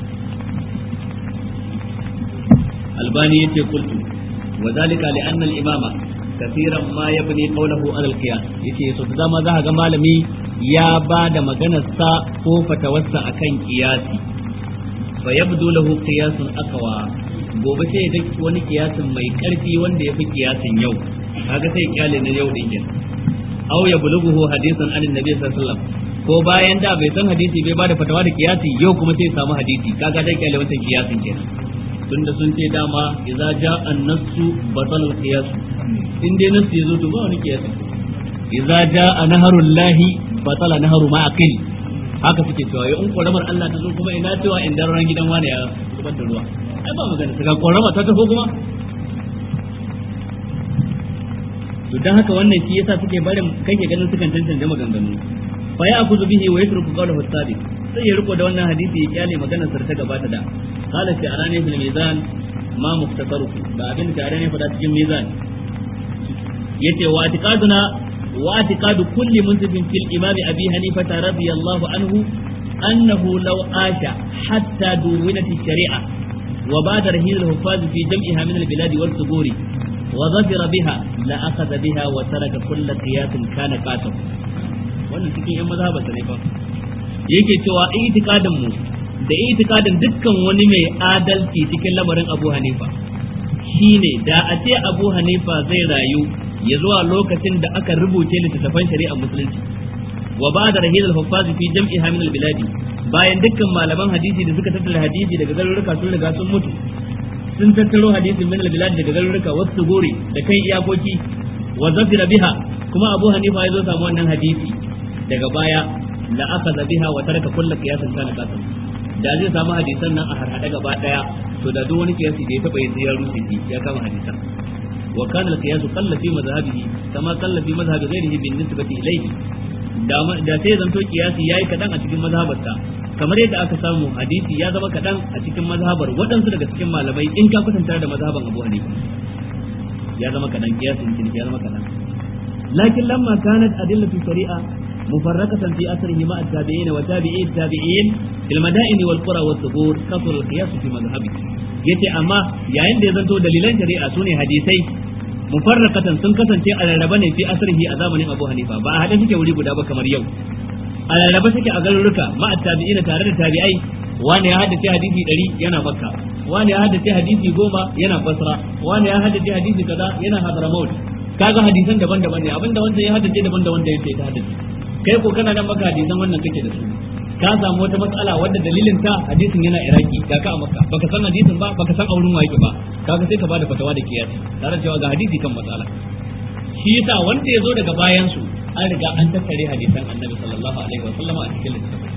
albani yace kultu وذلك لأن الإمام كثيرا ما يبني قوله على القياس yace so da dama za ga malami ya ba da maganarsa ko fatawarsa akan kiyasi fa yabdu lahu qiyasun aqwa gobe sai da wani kiyasin mai karfi wanda yafi kiyasin yau kaga sai kyale na yau din kin aw yablughu hadisan an annabi sallallahu alaihi wasallam ko bayan da bai san hadisi bai ba da fatawa da kiyasi yau kuma sai samu hadisi kaga dai kyale wancan kiyasin kenan tunda sun ce dama idza jaa an-nassu batal al-qiyas in dai nassi yazo to ba wani qiyas idza jaa naharul lahi batala naharu ma aqil haka suke cewa in koramar Allah ta zo kuma ina cewa in daren gidan wani ya zubar da ruwa ai ba magana saka korama ta tafi kuma to dan haka wannan shi yasa suke barin kake ganin sukan tantance maganganu fa ya akuzu bihi wa yatruku qawlahu as-sadiq sai ya riko da wannan hadisi ya kyale maganar sa ta gabata da qala fi arani fil mizan ma muftasaru da abin da arani fada cikin mizan yace wa atiqaduna wa atiqadu kulli muntabin fil imam abi hanifa radiyallahu anhu annahu law asha hatta duwinat ash-shari'a wa ba'da rahil al-huffaz fi jam'iha min al-bilad wal suburi وظفر بها لا أخذ بها وترك كل قياس كان قاتل wannan cikin yan mazhabar ne fa yake cewa itikadin mu da itikadin dukkan wani mai adalci cikin lamarin Abu Hanifa shine da a ce Abu Hanifa zai rayu ya zuwa lokacin da aka rubuce littattafan shari'ar musulunci wa ba da rahil al-huffaz fi jam'iha min al-biladi bayan dukkan malaman hadisi da suka tattara hadisi daga garuruka sun riga sun mutu sun tattaro hadisin min al-bilad daga garuruka wasu gori da kan iyakoki wa zafira biha kuma Abu Hanifa ya zo samu wannan hadisi daga baya la akhadha biha wa taraka kullu qiyasin kana qasim da zai samu hadisan nan a harhada gaba daya to da duk wani kiyasi da ya taba yin ya rufe shi ya kama hadisan wa kana al-qiyas qalla fi madhhabihi kama qalla fi madhhabi ghayrihi bin nisbati ilayhi da sai zanto kiyasi yayi kadan a cikin mazhabarsa kamar yadda aka samu hadisi ya zama kadan a cikin mazhabar waɗansu daga cikin malamai in ka kwatanta da mazhaban Abu Hanifa ya zama kadan kiyasin ciniki ya zama kadan lakin lamma kanat adillatu shari'a mufarraqatan fi asrihi ma at-tabi'in wa tabi'i at-tabi'in fil madain wal qura was subur kasr al-qiyas fi madhhabi yace amma yayin da ya zanto dalilan shari'a sune hadisai mufarraqatan sun kasance a rarraba ne fi asrihi a zamanin Abu Hanifa ba a hade suke wuri guda ba kamar yau a rarraba suke a garuruka ma at-tabi'in tare da tabi'ai wani ya haddace hadisi 100 yana Makka wani ya haddace hadisi 10 yana Basra wani ya haddace hadisi kaza yana Hadramaut kaga hadisan daban-daban ne abinda wanda ya haddace daban da wanda yake ta haddace kai ko kana nan maka hadisan wannan kake da su ka samu wata matsala wadda dalilin ta hadisin yana iraki ga ka a makka baka san hadisin ba baka san aurin wa yake ba kaga sai ka bada fatawa da kiyasi tare da cewa ga hadisi kan matsala shi yasa wanda ya zo daga bayan su an riga an tattare hadisan annabi sallallahu alaihi wa sallama a cikin littafin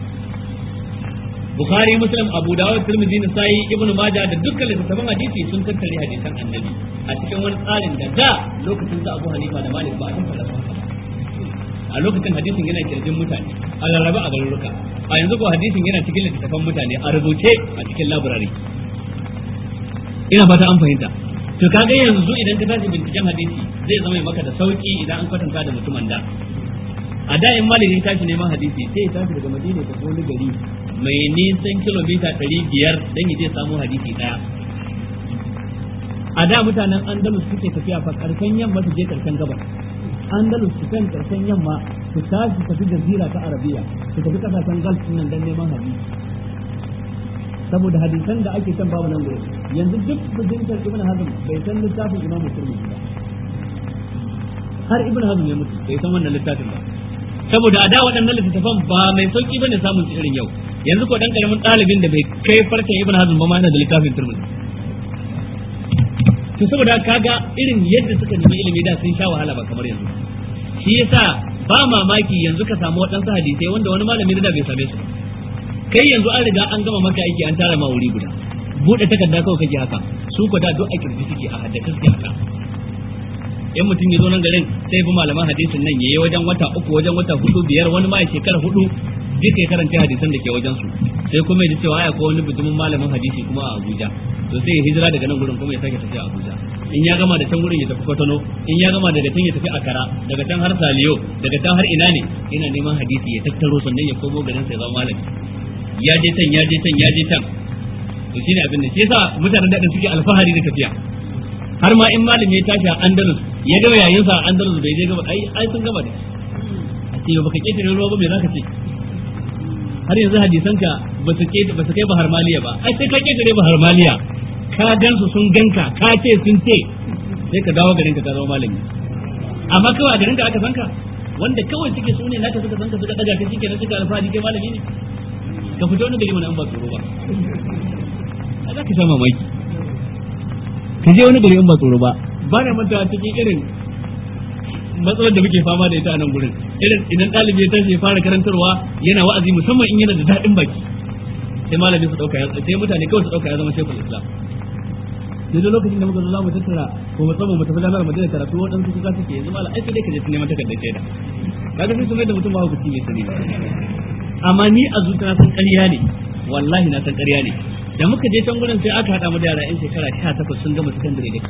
Bukhari Muslim Abu Dawud Tirmidhi Nasa'i Ibn Majah da dukkan littattafan hadisi sun tattare hadisan annabi a cikin wani tsarin da da lokacin da Abu Hanifa da Malik ba a tattara su a lokacin hadisin yana kirjin mutane a rarraba a garuruka a yanzu ko hadisin yana cikin littattafan mutane a rubuce a cikin laburare ina fata an fahimta to kaga yanzu idan ka tashi binciken hadisi zai zama maka da sauki idan an kwatanta da mutumin da a da in malami tashi neman hadisi sai ya tashi daga madina ta wani gari mai nisan kilomita ɗari biyar don ya je samu hadisi ɗaya a da mutanen andalus suke tafiya fa karshen yamma su je karshen gabas andalus su kan karshen yamma su tashi su tafi jazira ta arabiya su tafi kasashen gulf nan dan neman hadisi saboda hadisan da ake can babu nan gurin yanzu duk bujintar ibn hazm bai san littafin imamu turmudi ba har ibn hazm ya mutu bai san wannan littafin ba saboda a da waɗannan littattafan ba mai sauki bane samun su irin yau yanzu ko dan karamin ɗalibin da bai kai farkon ibn hazm ba ma yana da littafin turmudi to saboda kaga irin yadda suka nemi ilimi da sun sha wahala ba kamar yanzu shi yasa ba mamaki yanzu ka samu waɗansu hadisai wanda wani malami da bai same su kai yanzu an riga an gama maka aiki an tara ma wuri guda bude takarda kawai kake haka su ko da duk a kirji suke a haddace suke haka in mutum ya zo nan garin sai bi malaman hadisin nan yayi wajen wata uku wajen wata hudu biyar wani ma ya shekara hudu duka ya karanta hadisan da ke wajen su sai kuma ya ji cewa ai akwai wani bijimin malamin hadisi kuma a Abuja to sai ya hijira daga nan gurin kuma ya sake tafiya Abuja in ya gama da can gurin ya tafi Kotono in ya gama daga can ya tafi Akara daga can har Saliyo daga can har ina ne ina neman hadisi ya tattaro sannan ya komo garin sai zama malami ya je can ya je can ya je can to shine abin da shi yasa mutanen da suke alfahari da tafiya har ma in malami ya tashi a Andalus ya ga yayin sa a Andalus bai je gaba ai ai sun gama da a ce baka ketare ruwa ba me zaka ce har yanzu hadisan ka ba su ke ba su kai bahar maliya ba ai sai ka ketare bahar maliya ka gan su sun ganka ka ce sun ce sai ka dawo garin ka ka zama malami amma kawai a garin ka aka san ka wanda kawai suke su ne naka suka san ka suka daga ka shike na suka alfahari kai malami ne ka fito wani gari mana an ba tsoro ba a za ka sha mamaki ka je wani gari an ba tsoro ba ba na manta cikin irin matsalar da muke fama da ita a nan gurin irin idan ɗalibi ya tashi ya fara karantarwa yana wa'azi musamman in yana da daɗin baki sai malami su ɗauka sai mutane kawai su ɗauka ya zama shekul islam sai da lokacin da muka zo za mu tattara ko musamman mu tafi jami'ar madina karatu waɗansu kuka suke yanzu malam aiki dai ka je neman takardar shaida kaga sai su mai da mutum ba hukunci mai sani amma ni a zuciya na san ƙarya ne wallahi na san ƙarya ne da muka je can gurin sai aka haɗa mu da yara yan shekara 18 sun gama sakandare da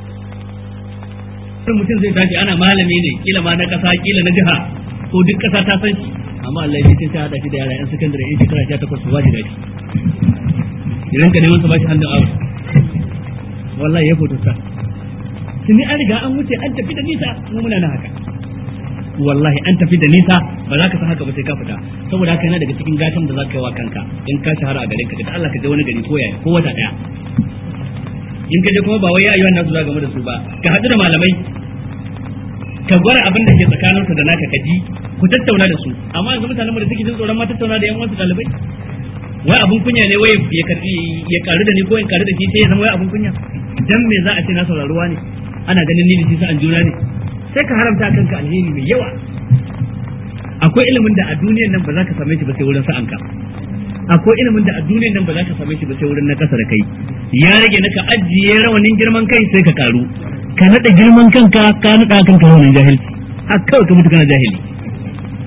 sai mutum zai tashi ana malami ne kila ma na ƙasa kila na jiha ko duk ƙasa ta san shi amma Allah ya ce sai haɗa shi da yara yan sakandare yan shekara 18 su waje da shi idan ka neman su ba shi hannun aure wallahi ya foto ta tuni an riga an wuce an tafi da nisa mu muna na haka wallahi an tafi da nisa ba za ka san haka ba sai ka fita saboda haka yana daga cikin gatan da za ka yi wa kanka in ka shahara a garin ka da Allah ka je wani gari ko yaya ko wata daya in ka je kuma ba wai ayyuhan nasu za game da su ba ka haɗu da malamai ka gwara abin da ke tsakanin su da naka ka ji ku tattauna da su amma yanzu mutanen da suke jin tsoron ma tattauna da yan wasu ɗalibai wai abun kunya ne wai ya karbi ya karu da ni ko in karu da shi sai ya zama wai abun kunya dan me za a ce na sauraruwa ne ana ganin ni da shi sa'an juna ne sai ka haramta kanka alheri mai yawa akwai ilimin da a duniyar nan ba za ka same shi ba sai wurin sa'anka akwai ilimin da a duniyar nan ba za ka same shi ba sai wurin na kasa da kai ya rage na ka ajiye rawanin girman kai sai ka karu ka nada girman kanka ka nada kanka rawanin jahilci a kawai ka mutu kana jahili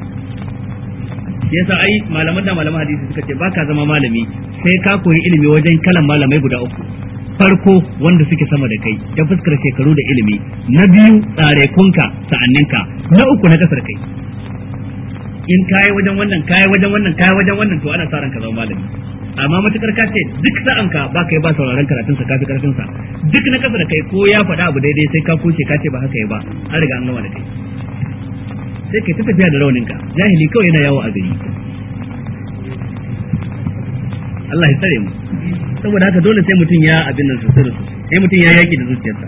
shi yasa ai malaman da malaman hadisi suka ce baka zama malami sai ka koyi ilimi wajen kalan malamai guda uku farko wanda suke sama da kai ta fuskar shekaru da ilimi na biyu tsarekunka sa'anninka na uku na kasar kai in kayi wajen wannan kayi wajen wannan kayi wajen wannan to ana sa ranka zama malami amma matukar ka ce duk sa'an ka ba kai ba sauraron karatun sa kafi karfin sa duk na kasa da kai ko ya faɗa abu daidai sai ka kuce ka ce ba haka ya ba an riga an gama da kai sai kai ta tafiya da raunin ka jahili kawai yana yawo a gari Allah ya tsare mu saboda haka dole sai mutum ya abin nan sosai da sosai sai mutum ya yaki da zuciyarsa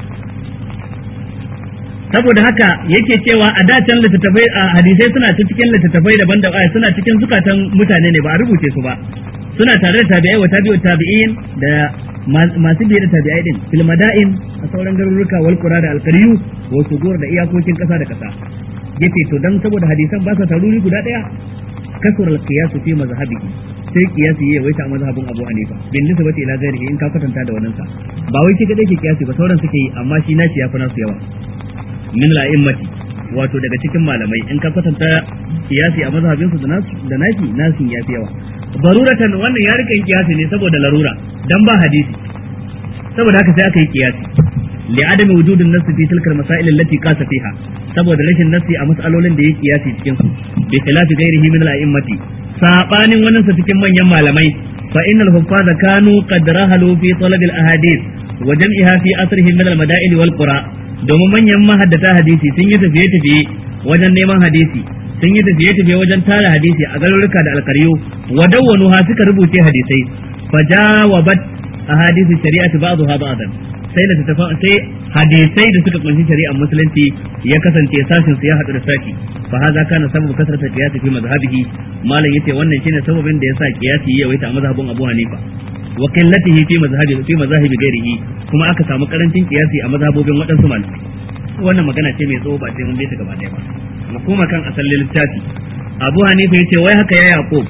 saboda haka yake cewa a da can littattafai a hadisai suna ta cikin littattafai daban da suna cikin zukatan mutane ne ba a rubuce su ba suna tare da tabi'ai wa tabi'u tabi'in da masu biye da tabi'ai din fil mada'in a sauran garuruka wal qura da alqariyu wa sugur da iyakokin kasa da kasa yace to dan saboda hadisan ba sa taruri guda daya kasur al-qiyas fi mazhabihi sai kiyasi yayi waita a mazhabin Abu Hanifa bin nisbati ila ghairihi in ka kwatanta da wannan sa ba wai shi kadai ke kiyasi ba sauran suke yi amma shi naci yafi nasu yawa min la'immati wato daga cikin malamai in ka kwatanta kiyasi a mazhabinsu da nasu da naki nasin yafi yawa baruratan wannan ya rika yin kiyasi ne saboda larura dan ba hadisi saboda haka sai aka yi kiyasi li adami wujudin nasu fi tilkal masail allati qasa fiha saboda rashin nasi a mas'alolin da yake kiyasi cikin su bi khilafi ghairihi min al-a'immati sabanin wannan sa cikin manyan malamai fa innal huffaza kanu qad rahalu fi talab al-ahadith wa jam'iha fi asrihim min al-mada'il wal qura domin manyan mahaddata hadisi sun yi tafiye-tafiye wajen neman hadisi sun yi tafiye-tafiye wajen tara hadisi a garuruka da alkaryo wa dawwanu ha suka rubuce hadisai fa jawabat ahadisi shari'ati ba'dha ba'dan sai da tafa sai hadisai da suka kunshi shari'ar musulunci ya kasance sashin su ya hadu da sashi fa haza kana sababu kasrata qiyasi fi mazhabihi malam yace wannan shine sababin da yasa qiyasi ya waita a mazhabin Abu Hanifa wa qillatihi fi mazhabi fi mazahibi ghairihi kuma aka samu karancin qiyasi a mazhabobin waɗansu malamai wannan magana ce mai tsawo ba sai mun bi ta gaba ɗaya ba mu koma kan asalin littafi Abu Hanifa yace wai haka ya Yaqub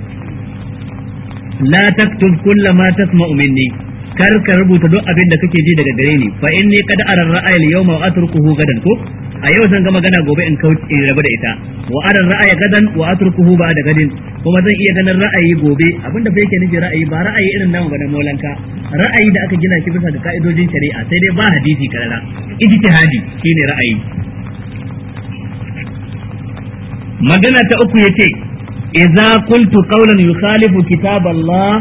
la taktub kulla ma tasma'u minni kar ka rubuta duk abin da kake ji daga gare ni fa inni qad ara ra'ayi al-yawma wa atrukuhu gadan ko a yau zan ga magana gobe in kauce in rabu da ita wa ara ra'aya gadan wa atrukuhu ba da gadin kuma zan iya ganin ra'ayi gobe abinda fa yake nufi ra'ayi ba ra'ayi irin namu ba na molanka ra'ayi da aka gina shi bisa ga ka'idojin shari'a sai dai ba hadisi karara ijtihadi shine ra'ayi magana ta uku yace idza qultu qawlan yukhalifu kitab Allah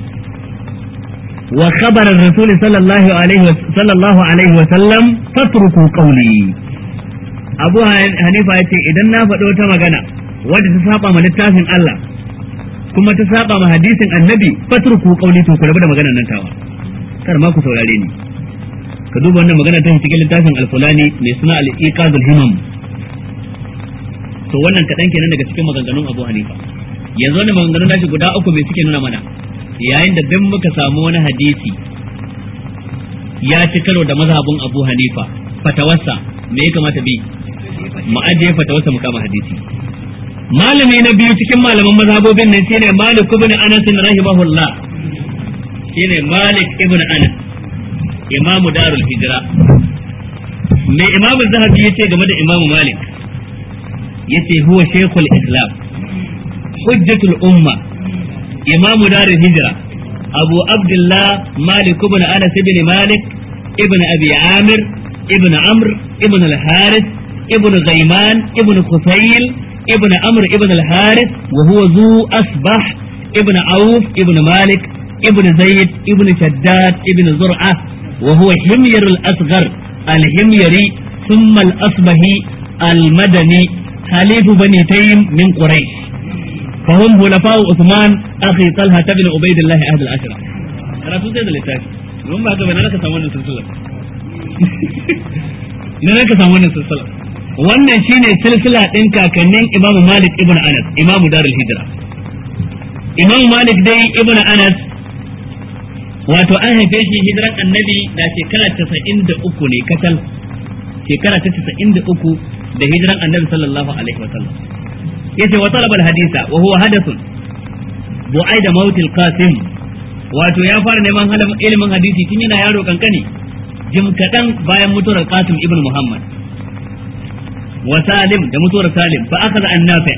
wa khabar ar-rasul sallallahu alaihi wa sallallahu alaihi wa sallam fatruku qawli Abu Hanifa yace idan na faɗo ta magana wadda ta saba ma littafin Allah kuma ta saba ma hadisin annabi fatruku qawli to ku rabu da maganar nan tawa kar ma ku saurare ni ka duba wannan magana ta cikin littafin al-fulani mai suna al-iqadul himam to wannan kaɗan kenan daga cikin maganganun Abu Hanifa yanzu wannan maganganun nashi guda uku mai suke nuna mana yayin da dan muka samu wani hadisi ya ci karo da mazhabin Abu Hanifa fatawarsa me ya kamata bi mu ajiye fatawarsa mu kama hadisi malami na biyu cikin malaman mazhabobin nan shine Malik ibn Anas rahimahullah shine Malik ibn Anas imamu darul hijra me imamu zahabi yace game da imamu Malik yace huwa shaykhul islam hujjatul umma imamu darul hijra abu abdullah malik ibn anas ibn malik ibn abi amir ibn amr ibn al-harith ibn ghayman ibn khusayl ibn amr ibn al-harith wa huwa zu asbah ibn auf ibn malik ibn zayd ibn shaddad ibn zur'ah وهو حمير الأصغر الحميري ثم الأصبهي المدني حليف بني تيم من قريش فهم خلفاء عثمان اخي طلحه بن عبيد الله احد العشره انا سوزي da littafi mun ba ka bane naka samu wannan silsila ne naka samu wannan silsila wannan shine silsila din kakannin Imam Malik ibn Anas Imam Darul Hijra Imam Malik dai ibn Anas wato an haife shi hijiran annabi da shekara 93 ne kacal shekara ta 93 da hijiran annabi sallallahu alaihi wasallam yace wa talaba alhadisa wa huwa hadathun bu'ai da mautil qasim wato ya fara neman ilimin hadisi tun yana yaro kankani jim kadan bayan mutuwar qasim ibn muhammad wa salim da mutuwar salim fa akhadha an nafi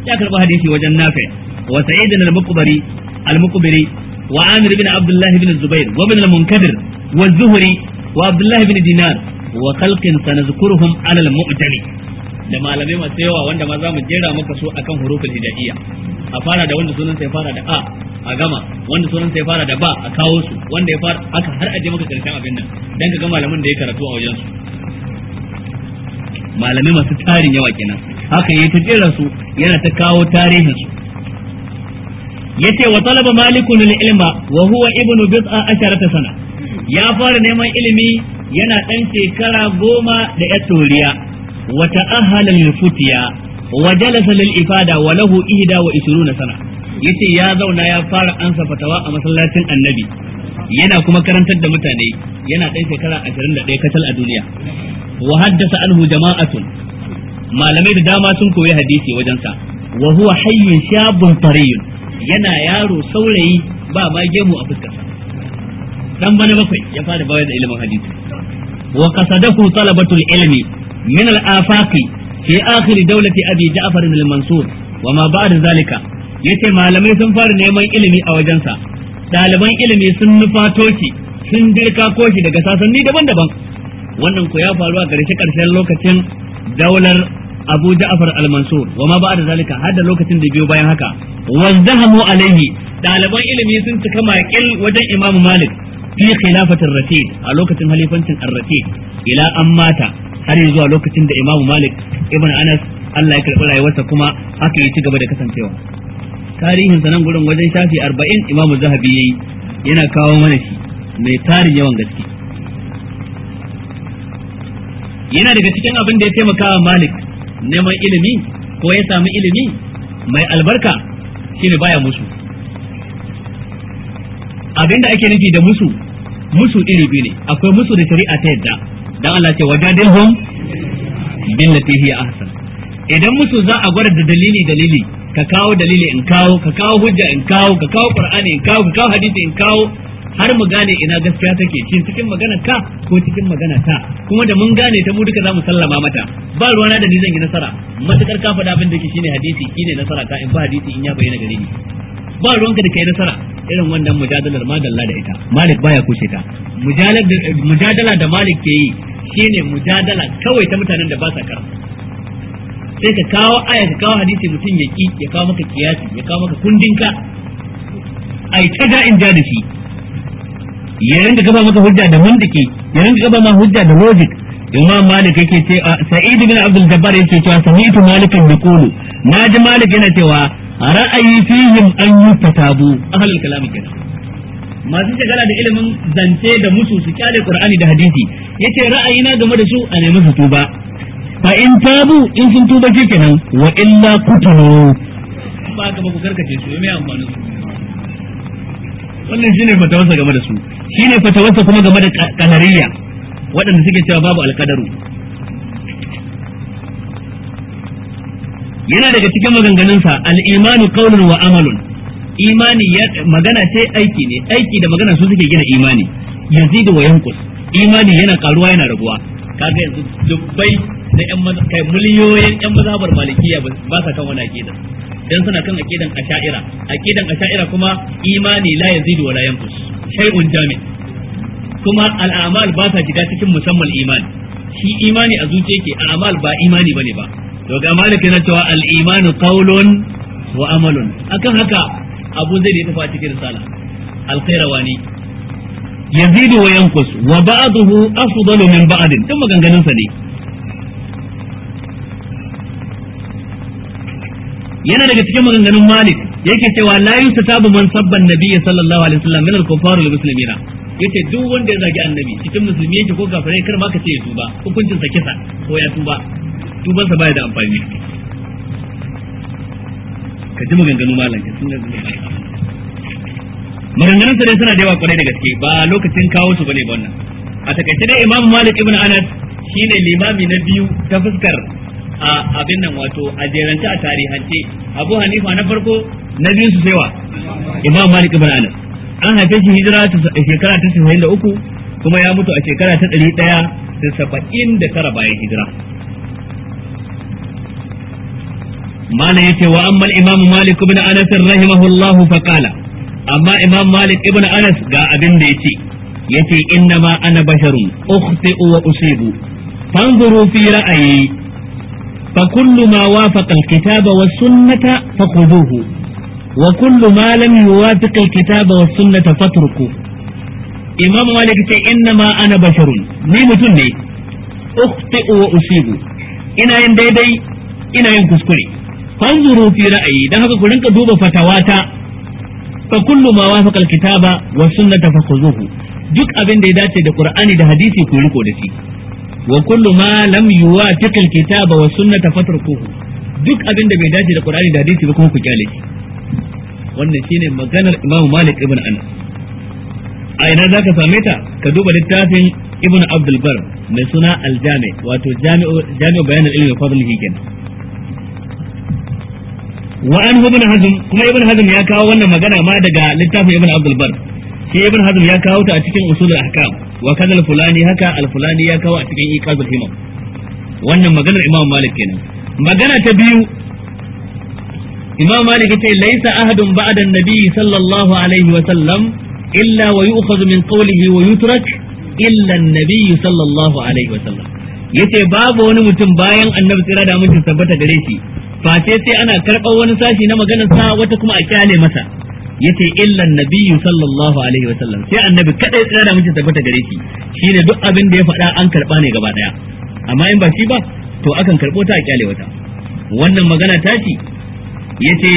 ya karba hadisi wajen nafi wa sa'id al-muqbari al-muqbiri wa amir ibn abdullah ibn zubair wa ibn al-munkadir wa zuhri wa abdullah ibn dinar wa khalqin sanazkuruhum ala al-mu'tali da malamai masu yawa wanda ma za mu jera maka su akan huruful hijaiyya a fara da wanda sunan sai fara da a a gama wanda sunan sai fara da ba a kawo su wanda ya fara aka har aje maka karshen abin nan dan ka ga malamin da ya karatu a wajen su malamai masu tarin yawa kenan haka yayi ta jera su yana ta kawo tarihin su yace wa talaba malikun ilma wa huwa ibnu bid'a asharata sana ya fara neman ilimi yana dan shekara goma da ya toriya wa ta'ahala lil futiya wa jalasa lil ifada wa lahu ihda wa ishruna sana yace ya zauna ya fara ansa fatawa a masallacin annabi yana kuma karantar da mutane yana dan shekara 21 kacal a duniya wa haddasa anhu jama'atun malamai da dama sun koyi hadisi wajensa wa huwa hayyun shabun tariyun yana yaro saurayi ba ma gemu a fuskarsa dan bana bakwai ya fara bayar da ilimin hadisi wa qasadahu talabatul ilmi min al-afaqi fi akhir dawlati abi ja'far al-mansur wa ma ba'da zalika yace malamai sun fara neman ilimi a wajensa ɗaliban ilimi sun nufato shi sun dirka koshi daga sasanni daban-daban wannan ku ya faru a ƙarshe ƙarshen lokacin daular Abu Ja'far al-Mansur wa ma ba'da zalika har da lokacin da biyo bayan haka wazdahamu alaihi ɗaliban ilimi sun cika maƙil wajen Imam Malik fi khilafatir Rashid a lokacin halifancin Ar-Rashid ila an mata har zuwa lokacin da Imam Malik ibn Anas Allah ya karɓi rayuwarsa kuma haka ya ci gaba da kasancewa tarihin sa nan gurin wajen shafi 40 Imam Zahabi yayi yana kawo mana shi mai tarin yawan gaske yana daga cikin abin da ya taimaka wa Malik neman ilimi ko ya sami ilimi mai albarka shine baya musu abin da ake nufi da musu musu iri biyu ne akwai musu da shari'a ta yadda dan Allah ce wajadilhum billati hiya ahsan idan musu za a gwada da dalili dalili ka kawo dalili in kawo ka kawo hujja in kawo ka kawo qur'ani in kawo ka kawo hadisi in kawo har mu gane ina gaskiya take shin cikin magana ka ko cikin magana ta kuma da mun gane ta mu duka zamu sallama mata ba ruwana da ni zan yi nasara matukar ka faɗa abin da ke shine hadisi shine nasara ta in ba hadisi in ya bayyana gare ni ba ruwanka da kai nasara irin wannan mujadalar madalla da ita malik baya kushe ta mujadala da malik ke yi shine mujadala kawai ta mutanen da ba sa karatu sai ka kawo aya ka kawo hadisi mutum ya ki ya kawo maka kiyasi ya kawo maka kundinka ai ta ga in ja da shi ya rinka gaba maka hujja da mantiki ya rinka gaba ma hujja da logic imam malik yake ce sa'id bin abdul jabbar yake cewa sami'tu malikan yaqulu naji malik yana cewa ra'ayi fihim an yutatabu ahlul kalam kenan masu shagala da ilimin zance da musu su kyale qur'ani da hadisi yace ra'ayina game da su a nemi su tuba fa in tabu in sun tuba kenan wa illa kutulu ba ka ba ku karkace su me amfanin su wannan shine fatawarsa game da su shine fatawarsa kuma game da kanariya waɗanda suke cewa babu alkadaru yana daga cikin maganganunsa al-imanu qawlun wa amalun imani magana ce aiki ne aiki da magana su suke gina imani yazidu wa yanqus imani yana karuwa yana raguwa kaga yanzu dubbai na yan kai miliyoyin yan mazhabar malikiya ba sa kan wani aqida dan suna kan aqidan asha'ira aqidan asha'ira kuma imani la yazidu wa la yanqus shay'un jami' kuma al'amal ba sa shiga cikin musamman imani shi imani a zuciya yake al'amal ba imani bane ba to ga malik yana cewa al-imanu qawlun wa amalun akan haka abu zai da tafi a cikin risala al-khairawani yazidu wa yanqus wa ba'dahu afdalu min ba'din duk maganganun sa ne yana daga cikin maganganun Malik yake cewa la yustatabu man sabban nabiyyi sallallahu alaihi wasallam min al-kuffar wal muslimina yace duk wanda ya zagi annabi cikin musulmi yake ko kafirai kar ma ka ce ya tuba hukuncin sa kisa ko ya tuba tuban sa baya da amfani ka ji maganganu malam ka sun maganganun sa dai suna da yawa kwarai da gaske ba lokacin kawo su bane ba wannan a takaice dai Imam Malik ibn Anas shine limami na biyu ta fuskar a abin nan wato a jerance a tarihance abu hanifa na farko na biyu su saiwa imam malik ibn anas an haife shi hijira a shekara ta saba'in da uku kuma ya mutu a shekara ta ɗari ɗaya da saba'in da tara bayan hijira mana yace wa amma al-imam malik ibn anas rahimahullahu fa qala amma imam malik ibn anas ga abin da yace yace inna ma ana basharun ukhti'u wa usibu fanzuru fi ra'ayi fa kullu ma wafaqa al-kitaba was sunnata fakhuduhu wa kullu ma lam yuwafiq al-kitaba was sunnata fatruku imam malik ce inna ma ana basharun ni mutum ne ukhti'u wa usibu ina yin daidai ina yin kuskure fanzuru fi ra'ayi dan haka ku rinka duba fatawata fa kullu ma wafaqa al-kitaba was sunnata fakhuduhu duk abin da ya dace da Qur'ani da hadisi ku riko da shi wa kullu ma lam yuwafiq al-kitaba wa sunnata fatrukuhu duk abin da bai dace da Qur'ani da hadisi ba kuma ku kyale shi wannan shine maganar Imam Malik ibn Anas a ina zaka same ta ka duba littafin Ibn Abdul Bar mai suna Al-Jami wato Jami'u Jami'u Bayan al-Ilmi wa Fadlihi kenan wa an ibn Hazm kuma Ibn Hazm ya kawo wannan magana ma daga littafin Ibn Abdul Bar shi ibn hazm ya kawo ta a cikin usul ahkam wa kaza al-fulani haka al-fulani ya kawo a cikin iqazul himam wannan maganar imam malik kenan magana ta biyu imam malik yace laysa ahadun ba'da an-nabi sallallahu alaihi wa sallam illa wa yu'khadhu min qawlihi wa yutrak illa an-nabi sallallahu alaihi wa sallam yace babu wani mutum bayan annabi tsira da mutum tabbata gare shi face sai ana karɓar wani sashi na maganar sa wata kuma a kyale masa yace illa nabiyyu sallallahu alaihi wasallam sai annabi kadai tsira da mutum tabbata gare shi shine duk abin da ya faɗa an karba ne gaba daya amma in ba shi ba to akan karbo ta a kyale wata wannan magana ta ci yace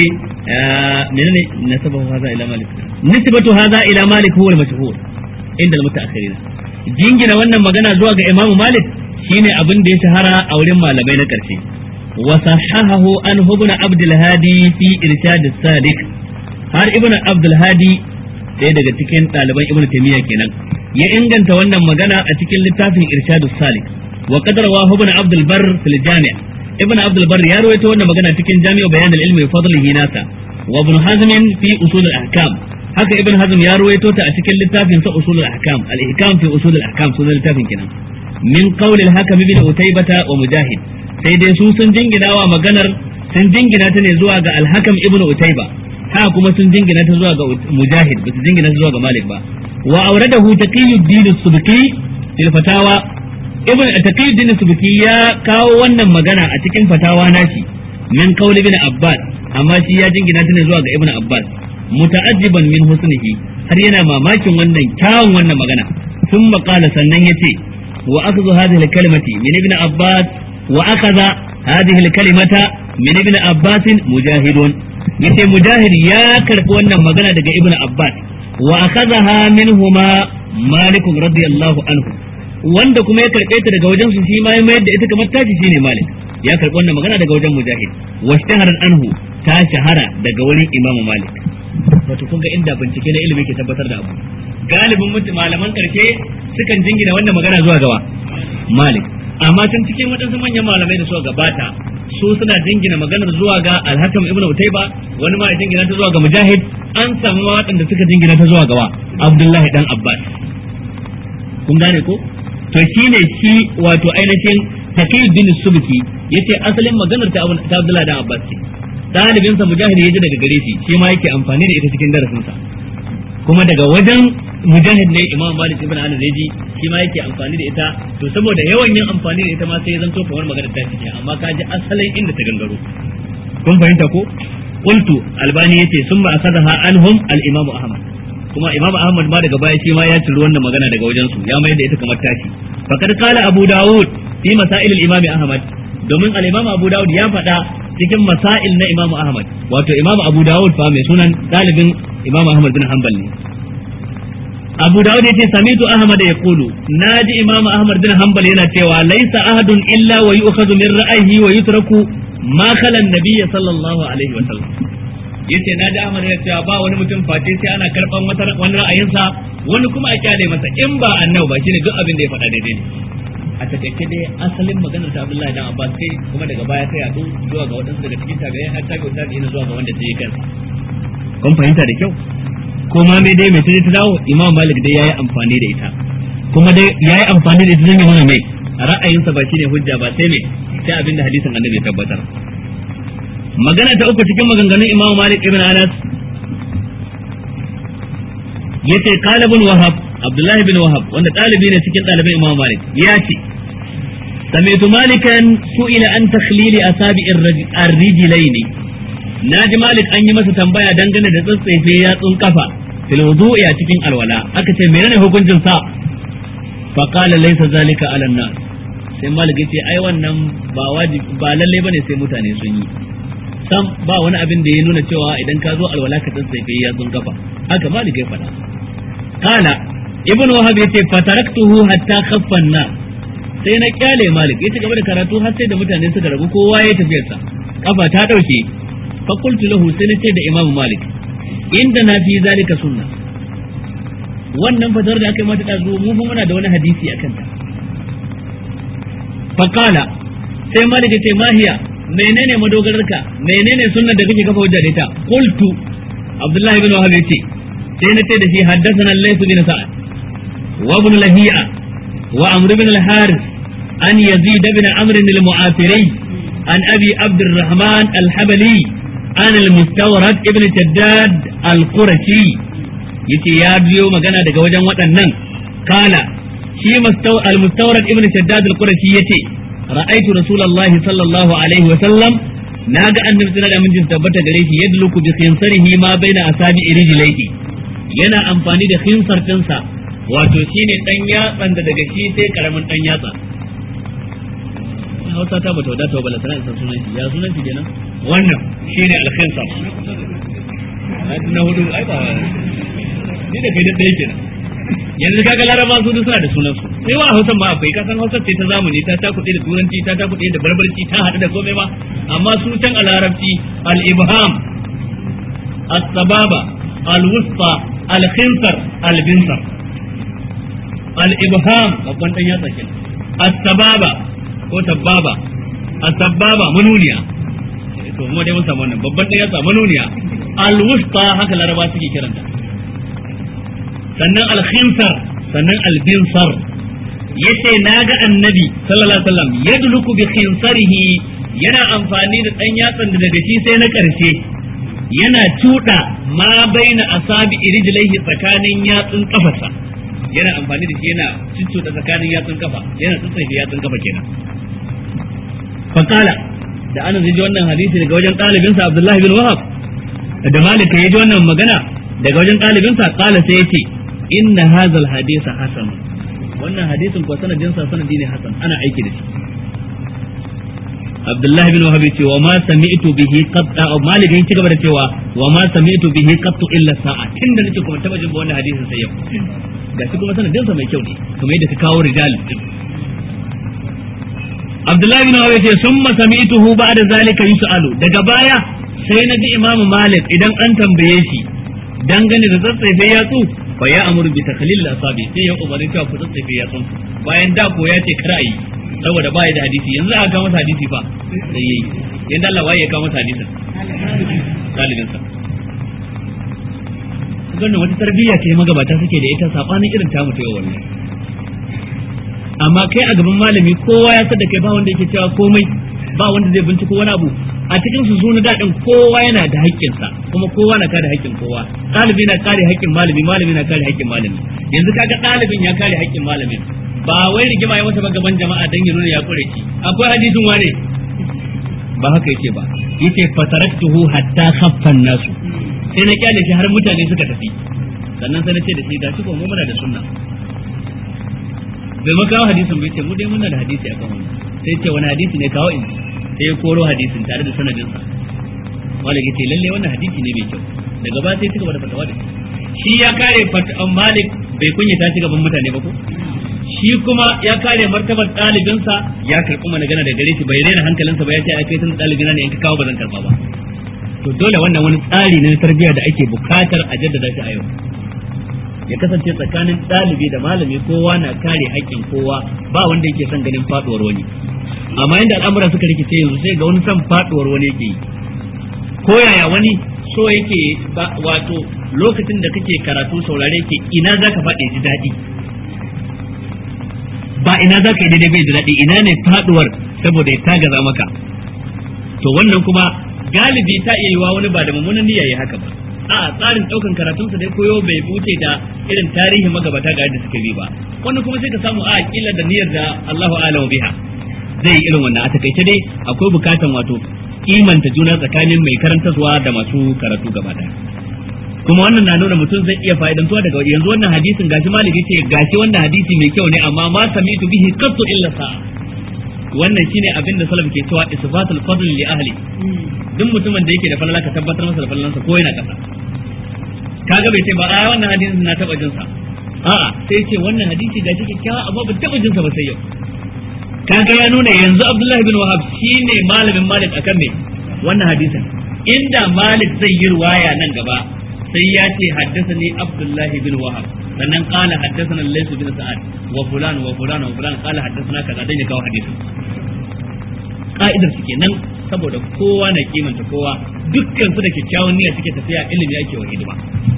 menene nasabahu hadha ila malik nisbatu hadha ila malik huwa al-mashhur inda al-mutaakhirin jingina wannan magana zuwa ga imamu malik shine abin da ya shahara a wurin malamai na karshe wa sahahahu an ibn abdul hadi fi irshad as-sadiq har ibn abdul hadi ɗaya daga cikin ɗaliban ibn taymiya kenan ya inganta wannan magana a cikin littafin irshadus salik wa qad rawahu ibn abdul bar fil jami' ibn abdul bar ya rawaito wannan magana cikin jami'u bayan al ilmi wa fadlihi nasa wa ibn hazm fi usul al ahkam haka ibn hazm ya rawaito ta a cikin littafin sa usul al ahkam al ihkam fi usul al ahkam sunan littafin kenan min qawli al hakim ibn utaybata wa mujahid sai dai su sun jingina wa maganar sun jingina ta ne zuwa ga al hakam ibn utayba ha kuma sun jingina ta zuwa ga mujahid ba su jingina ta zuwa ga malik ba wa auradahu taqiyuddin subki fil fatawa ibn taqiyuddin subki ya kawo wannan magana a cikin fatawa nashi min qaul ibn abbas amma shi ya jingina ta ne zuwa ga ibn abbas muta'ajjiban min husnihi har yana mamakin wannan kyawun wannan magana thumma qala sannan yace wa akhdhu hadhihi al-kalimati min ibn abbas wa akhadha hadhihi al-kalimata min ibn abbas mujahidun yace mujahid ya karbi wannan magana daga ibnu abbas wa akhadha minhuma malik radiyallahu anhu wanda kuma ya karbe ta daga wajen su shi ma ya mayar da ita kamar tashi shine malik ya karbi wannan magana daga wajen mujahid wa shahara anhu ta shahara daga wurin imam malik wato kun ga inda bincike na ilimi ke tabbatar da abu galibin mutum malaman karshe sukan jingina wannan magana zuwa gawa malik amma can cikin waɗansu manyan malamai da suka gabata su suna jingina maganar zuwa ga alhakam ibnu utayba wani ma ya jingina ta zuwa ga mujahid an samu waɗanda suka jingina ta zuwa gawa abdullahi dan abbas kun gane ko to shine shi wato ainihin taqiyuddin subki yace asalin maganar ta abdullahi dan abbas ce dalibin sa mujahid ya ji daga gare shi shi ma yake amfani da ita cikin darasin sa kuma daga wajen mujahid ne imam malik ibn anas yaji shi ma yake amfani da ita to saboda yawan yin amfani da ita ma sai ya zanto kamar magana ta cike amma ka ji asalin inda ta gangaro kun fahimta ko qultu albani yace summa asadaha anhum al imam ahmad kuma imam ahmad ma daga baya shi ma ya ciri wannan magana daga wajen su ya mayar da ita kamar tashi faqad qala abu daud fi masail al imam ahmad domin al imam abu daud ya faɗa cikin masail na imam ahmad wato imam abu daud fa mai sunan dalibin imam ahmad bin hanbal ne abu dawud yace samitu ahmad yaqulu naji imam ahmad bin hanbal yana cewa laisa ahadun illa wa yu'khadhu min ra'ayhi wa yutraku ma khala an-nabiy sallallahu alaihi wa sallam yace naji ahmad yana cewa ba wani mutum face sai ana karban wata wani ra'ayinsa wani kuma a kyale masa in ba annabi ba shine duk abin da ya faɗa daidai ne a takaice dai asalin maganar ta Abdullahi dan Abbas kai kuma daga baya ta yadu zuwa ga waɗansu daga cikin tabi'ai har tabi'u tabi'ina zuwa ga wanda ta yi kansa kun fahimta da kyau ko ma mai dai mai ta ta dawo imam malik dai yayi amfani da ita kuma dai yayi amfani da ita zan mana mai ra'ayinsa ba shine hujja ba sai mai sai abin da hadisin annabi ya tabbatar magana ta uku cikin maganganun Imam Malik ibn Anas yace qala ibn Wahab Abdullahi bin Wahab wanda ɗalibi ne cikin ɗaliban Imam Malik ya ce سمعت مالكا سئل عن تخليل أصابع الرجلين ناجي مالك أن يمس تنبايا دنگن da tsatsefe yatsun kafa fil wudu'i a cikin alwala aka ce menene hukuncin sa fa qala laysa zalika ala nas sai malik yace ai wannan ba wajibi ba lalle bane sai mutane sun yi sam ba wani abin da ya nuna cewa idan ka zo alwala ka tsatsefe yatsun kafa haka malik ya faɗa qala ibnu wahab yace fataraktuhu hatta khaffa an-nas sai na kyale malik ya ci gaba da karatu har sai da mutane suka rabu kowa ya tafiyar sa kafa ta dauke fa qultu lahu sai na ce da imam malik inda na fi zalika sunna wannan fatar da aka yi mata dazu mu fa muna da wani hadisi akan ta fa qala sai malik ya ce mahiya menene madogararka menene sunnar da kake kafa hujja da ita qultu abdullahi ibn wahab ya ce sai na ce da shi haddathana layth bin sa'ad wa ibn lahiya وعمرو بن الحارث عن يزيد بن عمرو المعافري عن أبي عبد الرحمن الحبلي عن المستورد ابن شداد القرشي yace ya biyo magana daga wajen waɗannan kala shi al-mustawrad ibn shaddad al-qurashi yace ra'aytu rasulullahi sallallahu alaihi wa sallam naga annabi sallallahu alaihi wasallam tabbata gare shi yadluku bi khinsarihi ma baina asabi rijlaihi yana amfani da khinsar dinsa wato shine dan yatsan da daga shi sai karamin dan yatsa Hausa ta bata wadata ba balantana isa sunan shi ya sunan shi kenan wannan shine alkhinsa na hudu ai ba ni da kai da ɗaya kenan yanzu kaga laraba su duk suna da sunan su sai wa hausa ma akwai kasan hausa ce ta zamani ta takuɗe da turanci ta takuɗe da barbarci ta haɗu da komai ma amma su can a larabci al-ibham as-sababa al-wusta al-khinsar al-binsar al-ibham babban dan yatsa kenan as-sababa ko tababa as-sababa manuniya to mu dai mun samu wannan babban dan yatsa manuniya al-wusta haka laraba suke kiranta sannan al-khinsar sannan al-binsar yace naga annabi sallallahu alaihi wasallam yadluku bi khinsarihi yana amfani da dan yatsan da daga shi sai na karshe yana tuda ma baina asabi rijlaihi tsakanin yatsun kafarsa yana amfani da shi yana cuccuɗa tsakanin yatsun kafa yana tsatsafe yatsun kafa kenan fakala da ana ji wannan hadisi daga wajen ɗalibinsa abdullahi bin wahab da malika ya ji wannan magana daga wajen ɗalibinsa kala sai ya ce inna hazal hadisa hasan wannan hadisin ko sanadin sa sanadi ne hasan ana aiki da shi Abdullahi bin Wahab ce wa ma sami'tu bihi qat Malik yin cigaba da cewa wa ma sami'tu bihi qat illa sa'a tunda nake kuma taba jin wannan hadisin sai yau gashi kuma sanadin sa mai kyau ne kuma yadda ka kawo rijal din Abdullahi bin Wahab ce summa sami'tuhu ba'da zalika yus'alu daga baya sai na ji Imam Malik idan an tambaye shi dangane da tsatsefe yatsu fa ya amuru bi takhlil asabi sai ya umarni cewa ku tsatsefe yatsun bayan da ko ya ce kar a yi saboda ba ya da hadisi yanzu aka kawo masa hadisi fa sai yayi yanda Allah waye ya kawo masa hadisin dalilin sa wannan wata tarbiyya ce magabata suke da ita sabanin irin tamu ta yau wallahi amma kai a gaban malami kowa ya da kai ba wanda yake cewa komai ba wanda zai binciko wani abu a cikin su suna daɗin kowa yana da haƙƙinsa kuma kowa na kare haƙƙin kowa ɗalibi na kare haƙƙin malami malami na kare haƙƙin malami yanzu kaga ɗalibin ya kare haƙƙin malamin ba wai rigima ya masa ba gaban jama'a dan ya nuna ya kure shi akwai hadisin wane ba haka yake ba yace fataraktuhu hatta khaffan nasu sai na kyale shi har mutane suka tafi sannan sai na ce da shi gashi ko mu muna da sunna bai makawo hadisin bai ce mu dai muna da hadisi akan wannan sai ce wani hadisi ne kawo in sai ya koro hadisin tare da sanadinsa malik yace lalle wannan hadisi ne mai kyau daga ba sai ci gaba da fatawa da shi ya kare malik bai kunyata shi gaban mutane ba ko shi kuma ya kare martabar ɗalibinsa ya karɓi mana gana da gare shi bai rena hankalinsa ba ya ce ai kai tun ɗalibina ne in ka kawo ba zan karɓa ba to dole wannan wani tsari ne na tarbiyya da ake bukatar a jaddada shi a yau ya kasance tsakanin ɗalibi da malami kowa na kare haƙƙin kowa ba wanda yake son ganin faɗuwar wani amma inda al'amura suka rikice yanzu sai ga wani son faɗuwar wani yake yi ko yaya wani so yake wato lokacin da kake karatu saurare ke ina zaka faɗi ji daɗi ba ina za ka yi daidai bai da daɗi ina ne faɗuwar saboda ya tagaza maka to wannan kuma galibi ta iya yiwa wani ba da mummunan niyya yi haka ba a tsarin daukan karatunsa dai koyo bai wuce da irin tarihin magabata ga yadda suka bi ba wani kuma sai ka samu a kila da niyyar da Allahu a'lamu biha zai yi irin wannan a takaice dai akwai bukatan wato kimanta juna tsakanin mai karantarwa da masu karatu gaba daya kuma wannan na nuna mutum zai iya fa'idantuwa daga yanzu wannan hadisin gashi malik yace gashi wannan hadisi mai kyau ne amma ma samitu bihi qattu illa sa'a wannan shine abin da salaf ke cewa isbatul fadl li ahli duk mutumin da yake da falala ka tabbatar masa da falalansa ko yana kasa kaga bai ce ba a wannan hadisin na taba jinsa a'a sai ce wannan hadisi gashi kyakkyawa amma ban taba jinsa ba sai yau kaga ya nuna yanzu Abdullahi bin Wahab shine malamin Malik akan me wannan hadisin inda Malik zai yi ruwaya nan gaba sai ya ce haddathani Abdullahi bin Wahab sannan qala haddathana Layth bin Sa'ad wa fulan wa fulan wa fulan qala haddathana kaza dan ya kawo hadisin ka'idar su kenan saboda kowa na kimanta kowa dukkan su da kyakkyawan niyya suke tafiya ilimi ake wa hidima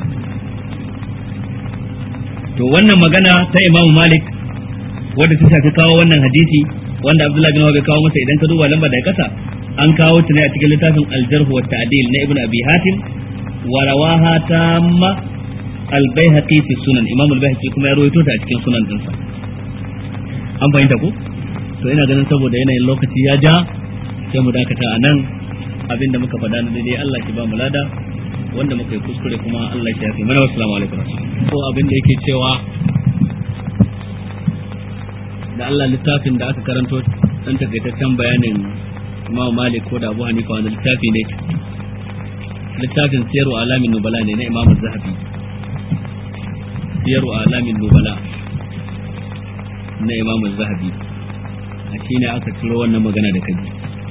to wannan magana ta Imam Malik wadda ta shafi kawo wannan hadisi wanda Abdullahi bin Wahab kawo masa idan ka duba lamba da kasa an kawo ta ne a cikin littafin Al-Jarh wa Ta'dil na Ibn Abi Hatim wa rawaha tamma Al-Baihaqi fi Sunan Imam Al-Baihaqi kuma ya rawaito ta a cikin sunan dinsa an fahimta ko to ina ganin saboda yanayin lokaci ya ja sai mu dakata a nan abinda muka faɗa na daidai Allah ki ba mu lada wanda muka yi kuskure kuma Allah ya yafi mana wassalamu alaikum ko abin da yake cewa da Allah littafin da aka karanto dan takaitaccen bayanin Imam Malik ko da Abu Hanifa wanda littafi ne littafin Siyaru Alamin Nubala ne na Imam Zahabi Siyaru Alamin Nubala na Imam Zahabi a shi ne aka ciro wannan magana da kaji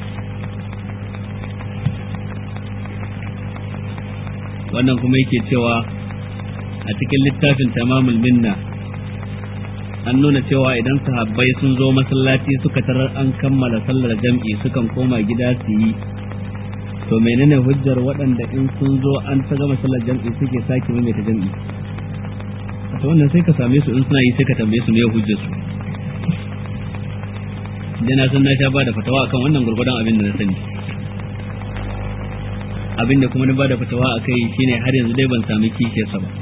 wannan kuma yake cewa a cikin littafin tamamul minna an nuna cewa idan sahabbai sun zo masallaci suka tarar an kammala sallar jam'i sukan koma gida su yi to menene hujjar waɗanda in sun zo an ta gama sallar jam'i suke sake maimaita jam'i ta wannan sai ka same su in suna yi sai ka tambaye su me hujjar su da na san na sha ba da fatawa akan wannan gurgudan abin da na sani abin da kuma na ba da fatawa a kai shine har yanzu dai ban sami kishiyarsa ba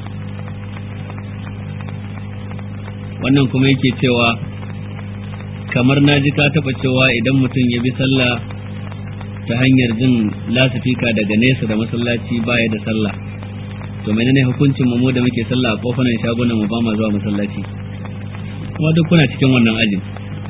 wannan kuma yake cewa kamar na ji ka taɓa cewa idan mutum ya bi sallah ta hanyar jin lasifika daga nesa da masallaci baya da sallah to menene hukuncin mu da muke sallah a kofunan shagunan mu ba ma zuwa masallaci kuma duk kuna cikin wannan ajin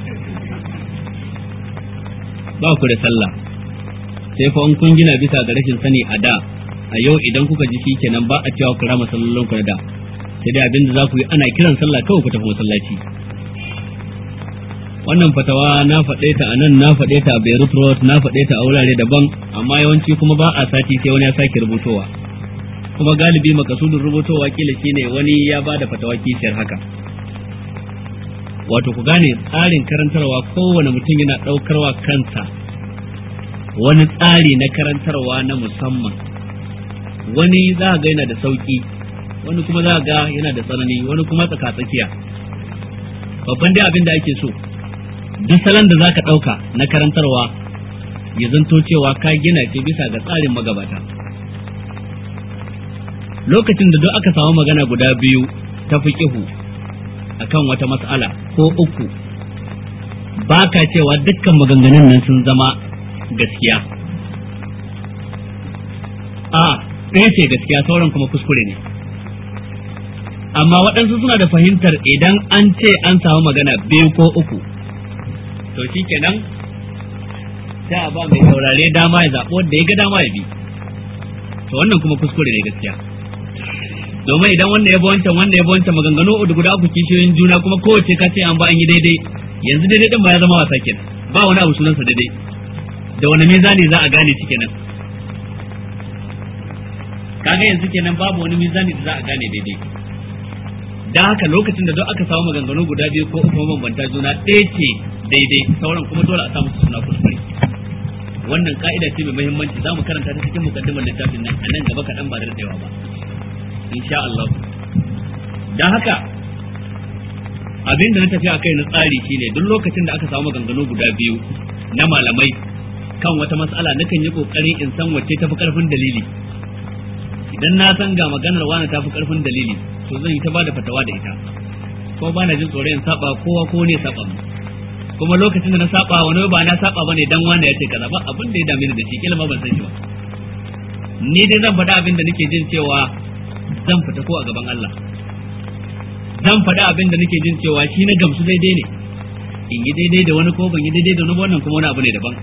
ba ku da sallah sai fa in kun gina bisa ga rashin sani a da a yau idan kuka ji shikenan ba a cewa ku rama sallolin ku na da sai dai abin da za ku yi ana kiran sallah kawai ku tafi masallaci wannan fatawa na faɗe ta a nan na faɗe ta a Beirut Road na faɗe ta a wurare daban amma yawanci kuma ba a sati sai wani ya sake rubutowa kuma galibi makasudin rubutowa kila shine wani ya ba da fatawa kishiyar haka wato ku gane tsarin karantarwa kowane mutum yana ɗaukarwa kansa wani tsari na karantarwa na musamman wani za ga yana da sauki wani kuma za ga yana da tsanani wani kuma tsaka-tsakiya babban dai abin da ake so duk salon da za ka ɗauka na karantarwa ya zanto cewa ka gina ce bisa ga tsarin magabata lokacin da duk aka samu magana guda biyu ta fi akan wata mas'ala ko uku ba ka cewa dukkan maganganun nan sun zama gaskiya a ɗaya ce gaskiya sauran kuma kuskure ne amma waɗansu suna da fahimtar idan an ce an samu magana biyu ko uku to shi kenan sai a ba mai saurare dama ya zaɓi wanda ya ga dama ya bi to wannan kuma kuskure ne gaskiya domin idan wanda ya bi wancan wanda ya bi wancan maganganu uku guda uku kishiyoyin juna kuma kowace ka ce an ba an yi daidai yanzu daidai din ba ya zama wasa kenan ba wani abu sunansa daidai da wani mizani za a gane shi kenan kaga yanzu kenan babu wani mizani da za a gane daidai dan haka lokacin da duk aka samu maganganu guda biyu ko uku mabambanta juna ɗaya ce daidai sauran kuma dole a samu su suna kuskure wannan ka'ida ce mai muhimmanci za mu karanta ta cikin mukaddimar littafin nan a nan gaba kaɗan ba da daɗewa ba insha Allah dan haka abin da na tafi a kai na tsari shine duk lokacin da aka samu maganganu guda biyu na malamai kan wata mas'ala nakan yi kokari in san wacce tafi karfin dalili idan na san ga maganar wani tafi karfin dalili to zan yi ta bada fatawa da ita ko ba na jin tsoro in saba kowa ko ne saba mu kuma lokacin da na saba wani ba na saba bane dan wanda ya ce kaza ba abin da ya dame ni da shi kila ma ban san shi ba ni dai zan faɗa abin da nake jin cewa zan fita ko a gaban Allah zan faɗa abin da nake jin cewa shi na gamsu daidai ne in yi daidai da wani ko ban yi daidai da wani wannan kuma wani abu ne daban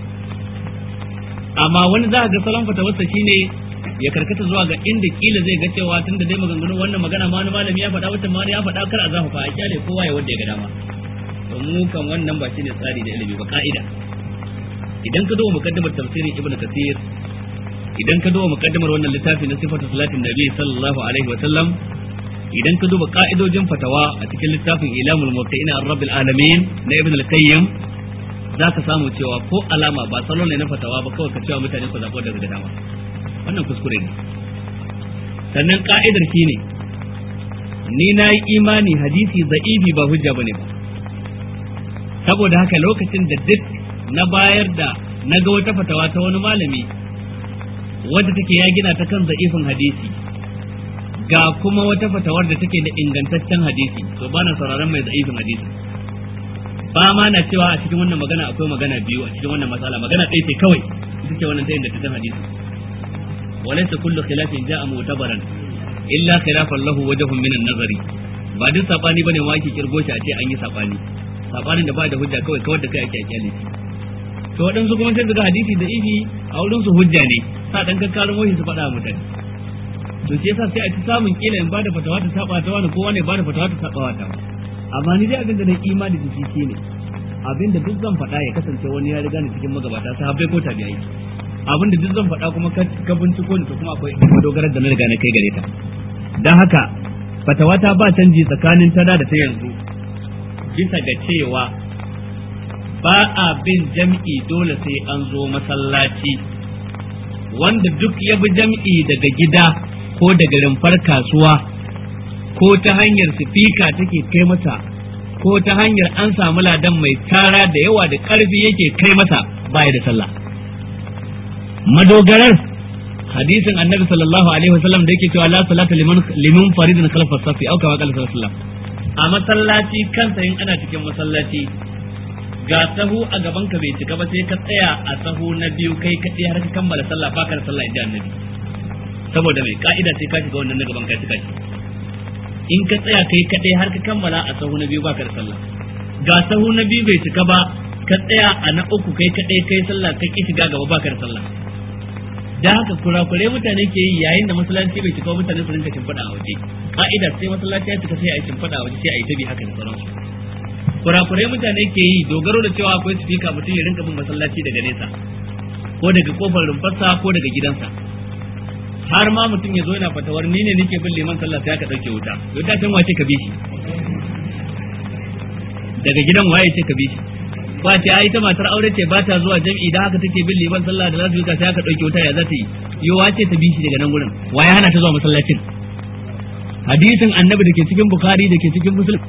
amma wani za a ga salon fatawarsa shine ya karkata zuwa ga inda kila zai ga cewa tun da dai maganganun wannan magana ma wani malami ya faɗa wata ma ya faɗa kar a zafa fa a kyale kowa ya wanda ya ga dama to mu kan wannan ba shine tsari da ilimi ba ka'ida idan ka duba muqaddimar tafsirin ibnu kathir idan ka duba muqaddimar wannan littafi na sifatu salatin nabi sallallahu alaihi wa sallam idan ka duba ka'idojin fatawa a cikin littafin ilamul muwaqqi'ina ar-rabbil alamin na ibn al-qayyim zaka samu cewa ko alama ba salon ne na fatawa ba kawai ka cewa mutane ku zabo daga dama wannan kuskure ne sannan ka'idar shine ni na yi imani hadisi za'ibi ba hujja bane ba saboda haka lokacin da duk na bayar da na ga wata fatawa ta wani malami wadda take ya gina ta kan za'ifin hadisi ga kuma wata fatawar da take da ingantaccen hadisi to ba na sauraron mai za'ifin hadisi ba ma na cewa a cikin wannan magana akwai magana biyu a cikin wannan matsala magana ɗaya ce kawai ita ce wannan ta ingantaccen hadisi walaysa kullu khilafin ja'a mu'tabaran illa khilafan lahu wajhun min an-nazari ba duk sabani bane ma ake kirgo shi a ce an yi sabani sabanin da ba da hujja kawai kawai da kai ake kyale to waɗansu kuma sai daga hadisi da ifi a wurin su hujja ne sa dan kakkarin wahi su faɗa mutane to shi yasa sai a ci samun kila in bada fatawa ta saba ta wani kowa ne bada fatawa ta saba ta amma ni dai abin da na imani da shi shine abin da duk zan faɗa ya kasance wani ya riga ni cikin magabata sahabbai ko tabi'ai abin da duk zan faɗa kuma ka binciko ni to kuma akwai madogarar da na riga na kai gare ta dan haka fatawa ta ba canji tsakanin ta da ta yanzu bisa ga cewa ba a bin jam'i dole sai an zo masallaci wanda duk ya bi jam'i daga gida ko daga rumfar kasuwa ko ta hanyar sifika take kai masa ko ta hanyar an samu ladan mai tara da yawa da ƙarfi yake kai masa baya da sallah madogarar hadisin annabi sallallahu alaihi wasallam da yake cewa la salata liman liman faridin khalfa safi au kama qala sallallahu a masallaci kansa in ana cikin masallaci ga sahu a gaban ka bai cika ba sai ka tsaya a sahu na biyu kai kaɗai har ka kammala sallah ba ka da sallah inda annabi saboda mai ka'ida sai ka shiga wannan na gaban ka cika shi in ka tsaya kai kaɗai har ka kammala a sahu na biyu ba ka da sallah ga sahu na biyu bai cika ba ka tsaya a na uku kai kaɗai kai sallah ka ki shiga gaba ba ka da sallah da haka kurakure mutane ke yi yayin da masallaci bai cika mutane su rinka shimfiɗa a waje ka'ida sai masallaci ya cika sai a yi shimfiɗa a waje sai a yi tabi haka da sauransu kurakurai mutane ke yi dogaro da cewa akwai sifika mutum ya rinka bin masallaci daga nesa ko daga kofar rumfarsa ko daga gidansa har ma mutum ya zo yana fatawar ni ne nake bin liman sallah sai aka dauke wuta wuta can wace ka bi shi daga gidan waye ce ka bi shi ba ce ai ta matar aure ce ba ta zuwa jami'i da haka take bin liman sallah da lafiya sai aka dauke wuta ya za ta yi yo wace ta bi shi daga nan gurin waye hana ta zuwa masallacin hadisin annabi da ke cikin bukhari da ke cikin muslim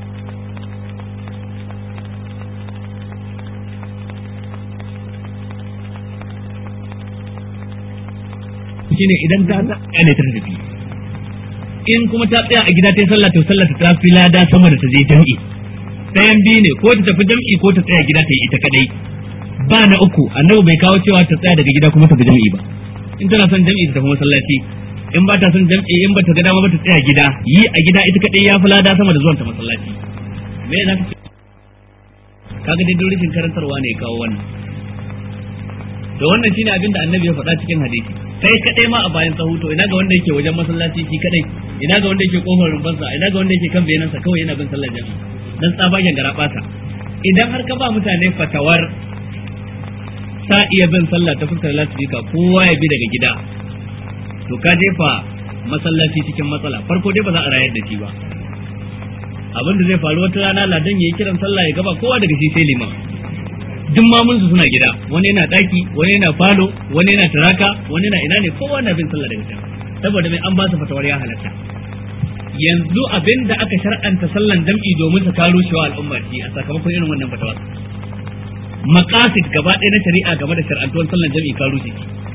shine idan ta tsaya ne ta tafi in kuma ta tsaya a gida ta yi sallah to sallah ta fi lada sama da ta je jam'i ɗayan biyu ne ko ta tafi jam'i ko ta tsaya gida ta yi ita kadai ba na uku annabi bai kawo cewa ta tsaya daga gida kuma ta bi jam'i ba in tana son jam'i ta tafi masallaci in ba ta son jam'i in ba ta ga dama ba ta tsaya gida yi a gida ita kadai ya fi lada sama da zuwan ta masallaci me za ka ce kaga dai duk rashin karantarwa ne ya kawo wannan to wannan shine abin da annabi ya faɗa cikin hadisi kai kadai ma a bayan sahu to ina ga wanda yake wajen masallaci shi kadai ina ga wanda yake kofar rumfansa ina ga wanda yake kan bayanansa kawai yana bin sallar jami'i dan tsabagen garabata idan har ka ba mutane fatawar sa iya bin sallah ta fuskar lasifika kowa ya bi daga gida to ka jefa masallaci cikin matsala farko dai ba za a rayar da shi ba abin da zai faru wata rana ladan ya yi kiran sallah ya gaba kowa daga shi sai liman duk mamun su suna gida wani yana daki wani yana falo wani yana taraka wani yana ina ne kowa na bin sallah daga can saboda mai an ba su fatawar ya halatta yanzu abin da aka shar'anta sallan jam'i domin ta karo shi wa al'umma ce a sakamakon irin wannan fatawar maqasid gaba ɗaya na shari'a game da shar'antuwar sallan jam'i ka rushe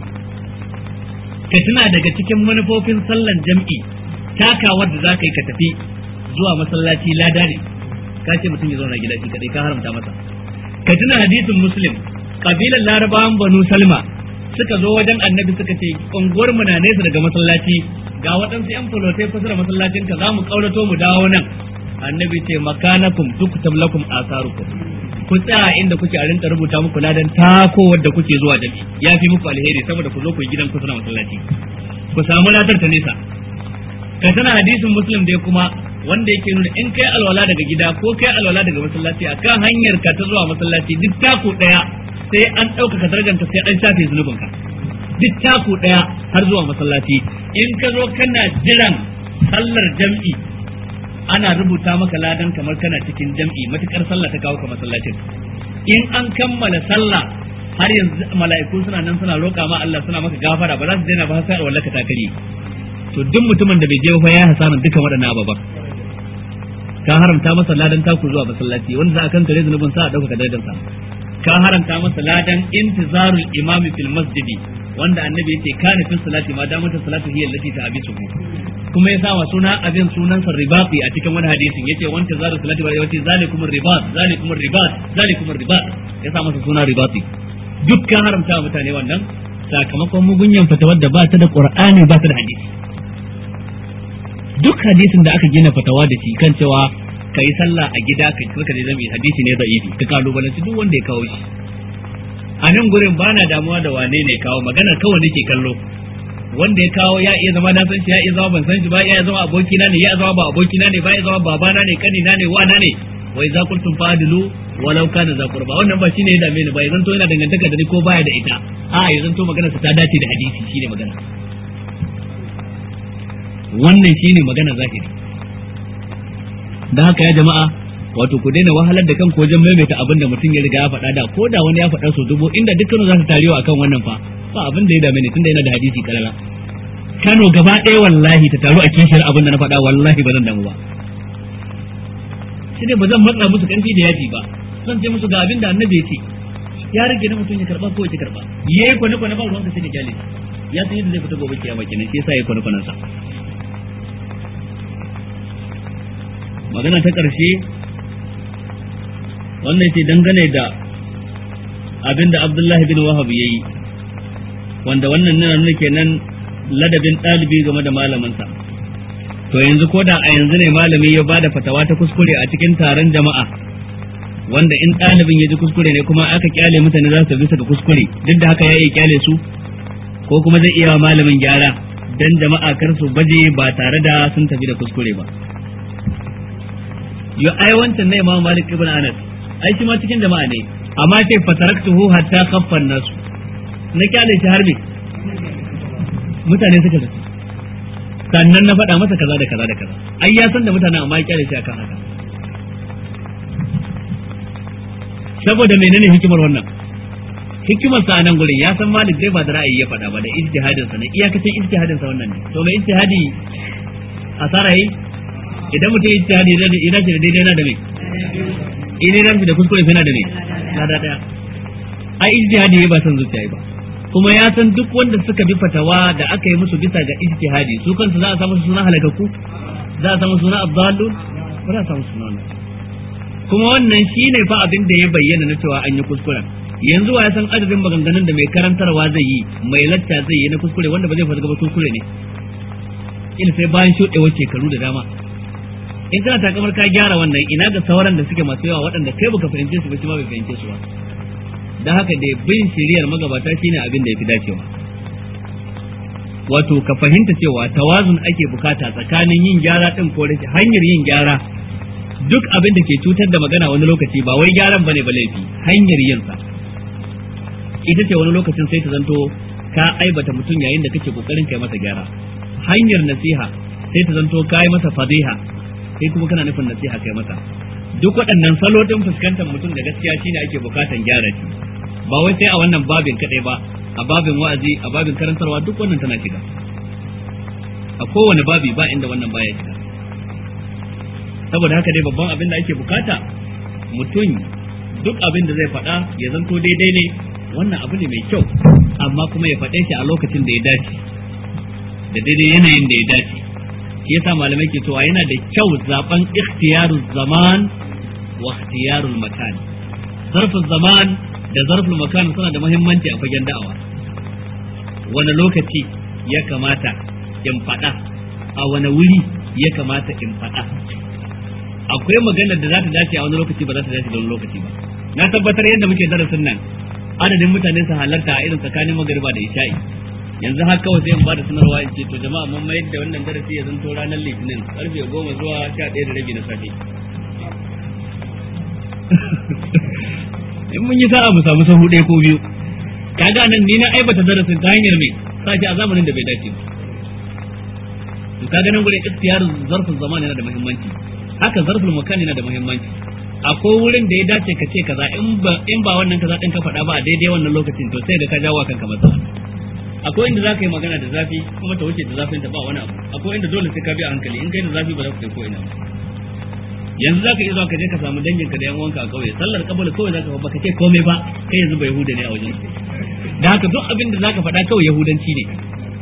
ka tuna daga cikin manufofin sallan jam'i takawar da za ka yi ka tafi zuwa masallaci lada ne ka ce mutum ya zauna gida shi kadai ka haramta masa ka tuna hadisin muslim kabilan larabawan banu salma suka zo wajen annabi suka ce unguwar mu na nesa daga masallaci ga waɗansu yan fulotai kusa da masallacin ka za mu kaurato mu dawo nan annabi ce makanakum tuktab lakum asarukum ku tsaya inda kuke a rinka rubuta muku ladan tako wadda kuke zuwa jami ya fi muku alheri saboda ku zo ku yi gidan kusa da masallaci ku samu ladar ta nesa ka tana hadisin muslim dai kuma wanda yake nuna in kai alwala daga gida ko kai alwala daga masallaci akan hanyar ka ta zuwa masallaci duk taku daya sai an ɗaukaka darajarka sai an shafe zunubinka duk taku daya har zuwa masallaci in ka zo kana jiran sallar jam'i ana rubuta maka ladan kamar kana cikin jam'i matukar sallah ta kawo ka masallacin in an kammala sallah har yanzu mala'iku suna nan suna roƙa ma Allah suna maka gafara ba za su daina ba sai alwala ka takari to duk mutumin da bai je ba ya hasara dukkan waɗannan ababan ka haramta masa ladan taku zuwa masallaci wanda za a kan kare zunubin sa a ɗaukaka darajar sa ka haramta masa ladan intizarul imami fil masjidi wanda annabi yace kana fi salati ma damata salatu hiya allati ta'abisu kuma ya sa wa suna abin sunan sa ribati a cikin wani hadisin yace wanta zaru salati wa yace zalikum ribat zalikum ribat zalikum ribat ya sa masa suna ribati duk ka haramta wa mutane wannan sakamakon mugunyan fatawar da ba ta da qur'ani ba ta da hadisi duk hadisin da aka gina fatawa da shi kan cewa ka yi sallah a gida ka kirka da zami hadisi ne da'ifi ka kalubalanci duk wanda ya kawo shi a nan gurin ba na damuwa da wane ne kawo maganar kawai nake kallo wanda ya kawo ya iya zama na san shi ya iya zama ban san shi ba ya iya zama abokina ne ya zama ba abokina ne ba ya zama babana ne kanina ne wana ne wai za kuntum fadilu walau kana za qurba wannan ba shine ya dame ni ba yanzu to yana dangantaka da ni ko baya da ita a yanzu to maganar sa ta dace da hadisi shine magana wannan shine magana zahiri da haka ya jama'a wato ku daina wahalar da kanku wajen maimaita abin da mutum ya riga ya faɗa da ko da wani ya faɗa so dubu inda dukkan za su tarewa akan wannan fa ba abin da ya dame ni tunda yana da hadisi kalala Kano gaba ɗaya wallahi ta taru a kishiyar abin da na faɗa wallahi ba zan damu ba shi ne ba zan matsa musu ƙarfi da yaji ba zan ce musu ga abin da annabi ya ce ya rage na mutum ya karba ko ya karba yayi kwane kwane ba ruwanka sai da kyale ya san yadda zai fita gobe kiyama kenan shi yasa yayi kwane kwanen sa magana ta ƙarshe wannan ce dangane da abinda Abdullahi bin Wahab yayi wanda wannan nuna nuna kenan ladabin ɗalibi game da malaminsa to yanzu ko da a yanzu ne malami ya bada fatawa ta kuskure a cikin taron jama'a wanda in ɗalibin ya ji kuskure ne kuma aka kyale mutane za su bisa ga kuskure duk da haka ya iya kyale su ko kuma zai iya wa malamin gyara dan jama'a kar su baje ba tare da sun tafi da kuskure ba yo ai wancan ne Imam Malik ibn Anas ai shi ma cikin jama'a ne amma ce fataraktuhu hatta khaffan nasu na kyale shi har me mutane suka zaci sannan na faɗa masa kaza da kaza da kaza ai ya san da mutane amma ya kyale shi akan haka saboda menene hikimar wannan hikimar sa nan gurin ya san Malik dai ba da ra'ayi ya faɗa ba da ijtihadin sa ne iyakacin ijtihadin sa wannan ne to mai ijtihadi asara yi idan mutum ijtihadi ya dace da daidai na da me in ya dace da kuskure sai na da me na da daya ai ijtihadi ba san zuciya ba kuma ya san duk wanda suka bi fatawa da aka yi musu bisa ga ijtihadi su kansu za a samu suna halakaku za a samu suna abdallun ba za a samu suna wannan kuma wannan shine fa abin da ya bayyana na cewa an yi kuskuren yanzu wa ya san adadin maganganun da mai karantarwa zai yi mai lacca zai yi na kuskure wanda ba zai fasa gaba kuskure ne ila sai bayan shuɗewar shekaru da dama in kana takamar ka gyara wannan ina ga sauran da suke masu yawa waɗanda kai baka fahimce su ba shi ma bai fahimce su ba da haka da bin shiriyar magabata shine abin da ya fi dacewa wato ka fahimta cewa tawazun ake bukata tsakanin yin gyara din ko rashin hanyar yin gyara duk abin da ke cutar da magana wani lokaci ba wai gyaran bane ba laifi hanyar yin sa ita ce wani lokacin sai ta zanto ka aibata mutum yayin da kake kokarin kai masa gyara hanyar nasiha sai ta zanto kai masa fadiha kai kuma kana nufin nasiha kai masa duk waɗannan salo din fuskantar mutum da gaskiya shine ake bukatan gyara shi ba wai sai a wannan babin kadai ba a babin wa'azi a babin karantarwa duk wannan tana shiga a kowane babi ba inda wannan baya shiga saboda haka dai babban abin da ake bukata mutum duk abin da zai faɗa ya zanto daidai ne wannan abu ne mai kyau amma kuma ya faɗe shi a lokacin da ya dace da daidai yanayin da ya dace shi yasa malamai ke cewa yana da kyau zaben ikhtiyarul zaman wa ikhtiyarul makan zarfin zaman da zarfin makan suna da muhimmanci a fagen da'awa wani lokaci ya kamata in faɗa a wani wuri ya kamata in faɗa akwai maganar da za ta dace a wani lokaci ba za ta dace da wani lokaci ba na tabbatar yadda muke darasin nan adadin mutane su halarta a irin tsakanin magariba da isha'i yanzu har kawai sai in ba da sanarwa in ce to jama'a mun mayar da wannan darasi ya zanto ranar litinin karfe goma zuwa sha ɗaya da rabi na safe in mun yi sa'a mu samu sahu ɗaya ko biyu kaga nan ni na aibata darasin ta hanyar mai sashi a zamanin da bai dace ba to kaga nan gurin ikhtiyar zarfin zaman yana da muhimmanci haka zarfin makan yana da muhimmanci akwai wurin da ya dace ka ce kaza in ba in ba wannan kaza din ka faɗa ba a daidai wannan lokacin to sai da ka jawo kanka matsala akwai inda za ka yi magana da zafi kuma ta wuce da zafin ta ba wani abu akwai inda dole sai ka bi a hankali in kai da zafi ba za ku kai ko ina ba yanzu za ka iya zuwa ka je ka samu danginka da yan uwanka a kauye sallar kabul kawai za ka ba ka ce komai ba kai yanzu ba yahuda ne a wajen da haka duk abin da za ka faɗa kawai yahudanci ne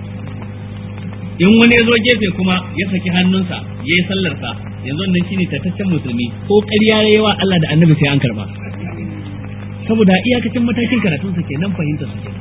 in wani ya zo gefe kuma ya saki hannunsa ya yi sallarsa yanzu wannan shine tattaccen musulmi ko ƙarya ya yi wa Allah da annabi sai an karba saboda iyakacin matakin karatunsa kenan fahimta su kenan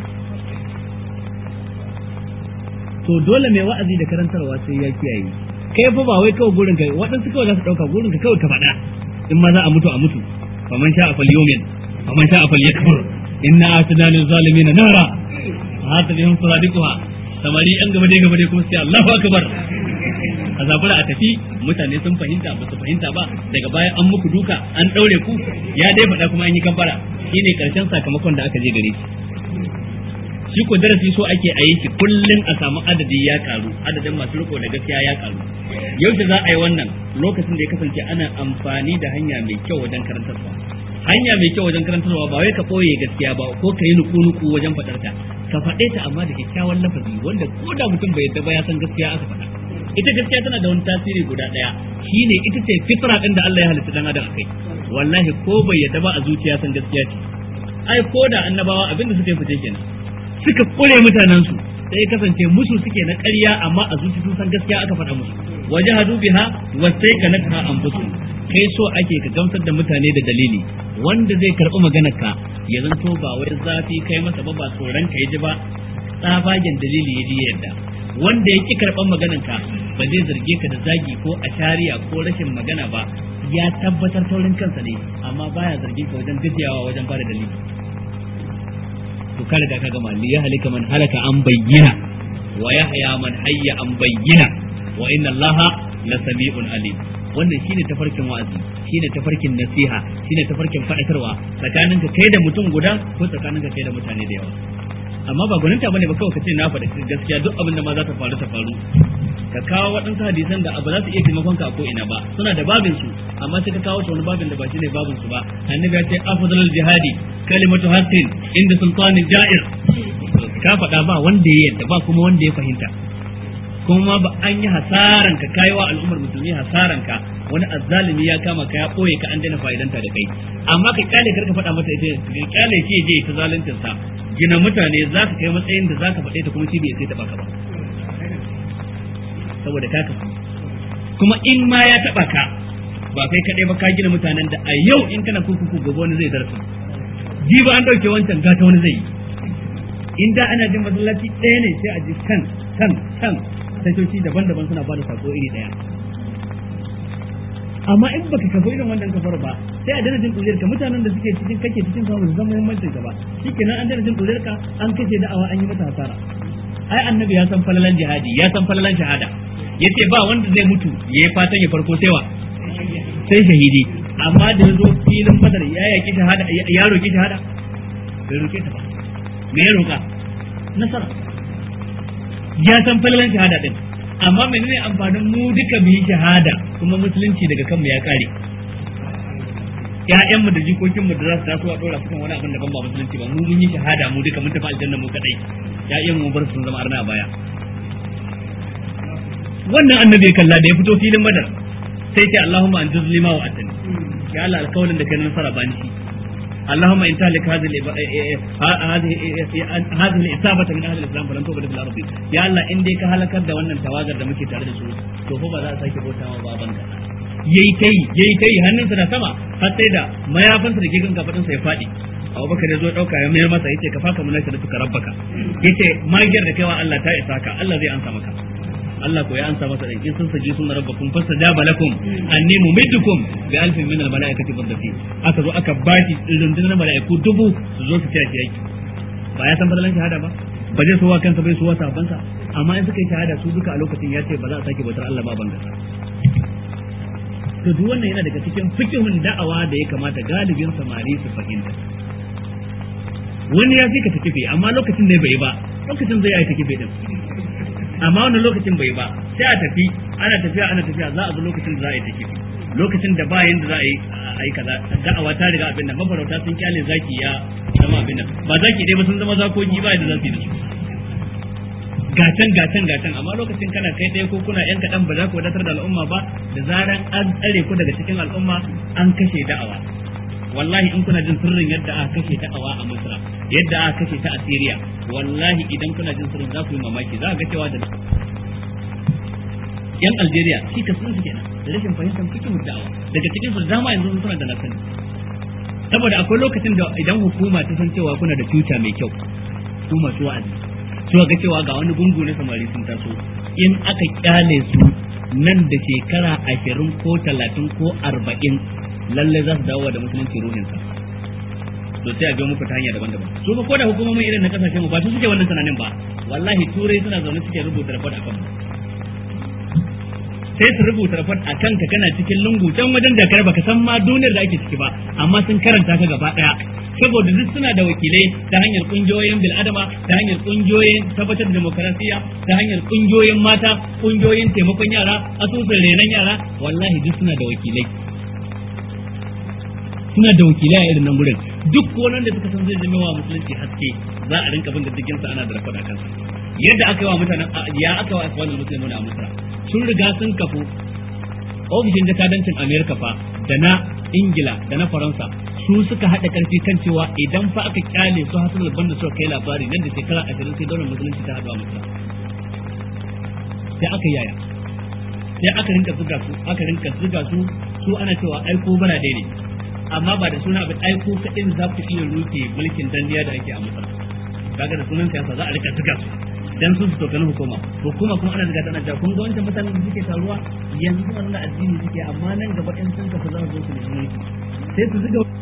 to dole mai wa'azi da karantarwa sai ya kiyaye kai fa ba wai kawai gurin ka waɗansu kawai za su ɗauka gurin ka kawai ka faɗa in ma za a mutu a mutu faman sha a fal yomin faman sha a fal yakfur inna atana lil zalimin nara hata bihim suradiquha samari an gaba dai gaba dai kuma sai Allahu akbar a zabura a tafi mutane sun fahimta ba su fahimta ba daga baya an muku duka an daure ku ya dai faɗa kuma an yi kambara shine karshen sakamakon da aka je gare shi shi ko darasi so ake a yi shi kullum a samu adadi ya karu adadin masu riko da gaskiya ya karu yaushe za a yi wannan lokacin da ya kasance ana amfani da hanya mai kyau wajen karantarwa hanya mai kyau wajen karantarwa ba wai ka ɓoye gaskiya ba ko ka yi nuku-nuku wajen faɗar ta ka faɗe ta amma da kyakkyawan lafazi wanda ko da mutum bai yadda ba ya san gaskiya aka faɗa ita gaskiya tana da wani tasiri guda ɗaya shine ita ce fitra ɗin da Allah ya halitta dan adam akai wallahi ko bai yadda ba a zuciya san gaskiya ce ai ko da annabawa abinda suka yi fice kenan suka kure mutanensu sai kasance musu suke na ƙarya amma a zuci sun san gaskiya aka faɗa musu waje hadu biha wa sai ka naka anfusu kai so ake ka gamsar da mutane da dalili wanda zai karɓi maganar ka ya zanto ba wai zafi kai masa ba ba tsoron ka ji ba tsabagen dalili ya ji yadda wanda ya ki karɓar maganar ka ba zai zarge ka da zagi ko a shari'a ko rashin magana ba ya tabbatar taurin kansa ne amma baya zargin ka wajen gajiyawa wajen bada dalili to ka riga ka gama li yahlika man halaka an bayyana wa yahya man hayya an bayyana wa inna allaha la sami'un alim wannan shine tafarkin wa'azi shine tafarkin nasiha shine tafarkin fadakarwa tsakanin ka kai da mutum guda ko tsakanin ka kai da mutane da yawa amma ba gwaninta bane ba kawai ka ce na faɗi gaskiya duk abin da ma za ta faru ta faru ka kawo waɗansu hadisan da ba za su iya taimakon ka a ko ina ba suna da babin su amma sai ka kawo su wani babin da ba shi ne babin su ba annabi ya ce afdalul jihadi kalimatu haqqin inda sultanin ja'ir ka faɗa ba wanda ya yadda ba kuma wanda ya fahimta kuma ba an yi hasaran ka kai wa al'ummar musulmi hasaran ka wani azzalimi ya kama ka ya ɓoye ka an daina fa'idanta da kai amma ka kyale karka faɗa mata ita ka kyale shi je ta zaluncin sa gina mutane za ka kai matsayin da za ka faɗe ta kuma shi bai sai ta baka ba saboda ka kafu kuma in ma ya taba ka ba kai kadai ba ka gina mutanen da a yau in kana kurkuku gobe wani zai zarta ji ba an dauke wancan gata wani zai yi in da ana jin masallaci ɗaya ne sai a ji kan kan kan tashoshi daban-daban suna bada sako iri ɗaya amma in baka kafa irin wannan kafar ba sai a dana jin ka mutanen da suke cikin kake cikin samu su zama muhimmancin ka ba shikenan an dana jin ka an kashe da'awa an yi mata hasara ai annabi ya san falalan jihadi ya san falalan shahada yace ba wanda zai mutu ya yi fatan ya farko sai wa sai shahidi amma da ya zo filin badar ya yaki shahada ya roki shahada bai roke ta ba me ya roka nasara ya san falalan shahada din amma menene amfanin mu duka mu yi shahada kuma musulunci daga kanmu ya kare ƴaƴanmu da jikokinmu da za su taso a dora su kan wani abin da ban ba musulunci ba mu mun yi shahada mu duka mun tafi aljanna mu kadai ƴaƴanmu mu bar su sun zama arna a baya wannan annabi kalla da ya fito filin badar sai ce Allahumma an juzli ma wa atani ya Allah alkawalin da kai nasara bani shi اللهم ان تهلك هذه هذه هذه الاصابه من اهل الاسلام فلن تقبل في الارض يا الله ان dai ka halakar da wannan tawagar da muke tare da su to fa ba za a sake bauta ma baban ka yayi kai yayi kai hannunsa na sama har sai da mayafinsa da gigan kafadin sa ya fadi Abubakar ya zo dauka ya mayar masa yace ka faka munaka da suka rabbaka yace magiyar da kaiwa Allah ta isa ka Allah zai ansa maka Allah ko ya ansa masa da in sun saji sun rabbakum fastajaba lakum anni mumiddukum bi alfin min al malaikati murdafin aka zo aka bashi rundunar malaiku dubu su zo su tashi yaki ba ya san fadalan shahada ba ba zai sowa kansa bai sowa sabansa amma in suka yi shahada su duka a lokacin ya ce ba za a sake bautar Allah ba ban gasa to duk wannan yana daga cikin fikihun da'awa da ya kamata galibin samari su fahimta wani ya fi ka takife amma lokacin ne bai ba lokacin zai yi takife din amma wannan lokacin bai ba sai a tafi ana tafiya ana tafiya za a zo lokacin da za a yi takife lokacin da ba yanda za a yi a yi kaza da'awa ta riga abin nan mafarauta sun kyale zaki ya zama abin nan ba zaki dai ba sun zama zakoki ba yadda za su yi da su gatan gatan gatan amma lokacin kana kai ɗaya ko kuna yan kaɗan ba za ku wadatar da al'umma ba da zaran an tsare ku daga cikin al'umma an kashe da'awa wallahi in kuna jin sirrin yadda aka kashe da'awa a Misra yadda aka kashe ta a Syria wallahi idan kuna jin sirrin za ku yi mamaki za ga cewa da yan Algeria shi ka sun su kenan da rashin fahimtar cikin da'awa daga cikin su dama yanzu suna da nasani saboda akwai lokacin da idan hukuma ta san cewa kuna da future mai kyau su masu wa'azi suka ga cewa ga wani gungu na samari sun taso in aka kyale su nan da shekara ashirin ko talatin ko arba'in lallai za su dawo da musulunci ruhinsa to sai a biyo muku ta hanya daban-daban su ba ko da hukumomin irin na kasashen mu ba su suke wannan tunanin ba wallahi turai suna zaune suke rubuta report akan mu sai su rubuta report a kanka kana cikin lungu can wajen da kar baka san ma duniyar da ake ciki ba amma sun karanta ka gaba daya saboda duk suna da wakilai ta hanyar kungiyoyin bil'adama ta hanyar kungiyoyin tabbatar da demokarasiya ta hanyar kungiyoyin mata kungiyoyin taimakon yara asusun renon yara wallahi duk suna da wakilai suna da wakilai a irin nan gurin duk wannan da suka san zai zama wa musulunci haske za a rinka bin da cikin sa ana da rafa kansa yadda aka yi wa mutanen ya aka wa aswalul muslimin a Misra sun riga sun kafu ofishin jakadancin Amerika fa da na Ingila da na Faransa su suka haɗa ƙarfi kan cewa idan fa aka kyale su hasan albanna suka kai labari nan da shekara ashirin sai daular musulunci ta haɗu a Misra sai aka yaya sai aka rinka zuga su aka rinka zuga su su ana cewa aiko bara dai ne amma ba da suna abin aiko kaɗin za ku iya rufe mulkin dandiya da ake a Misra kaga da sunan siyasa za a rika zuga su dan su su tokani hukuma hukuma kuma ana zuga tana cewa kun ga wancan mutanen da suke taruwa yanzu suna nuna addini suke amma nan gaba in sun kafa za su zo su nemi mulki sai su zuga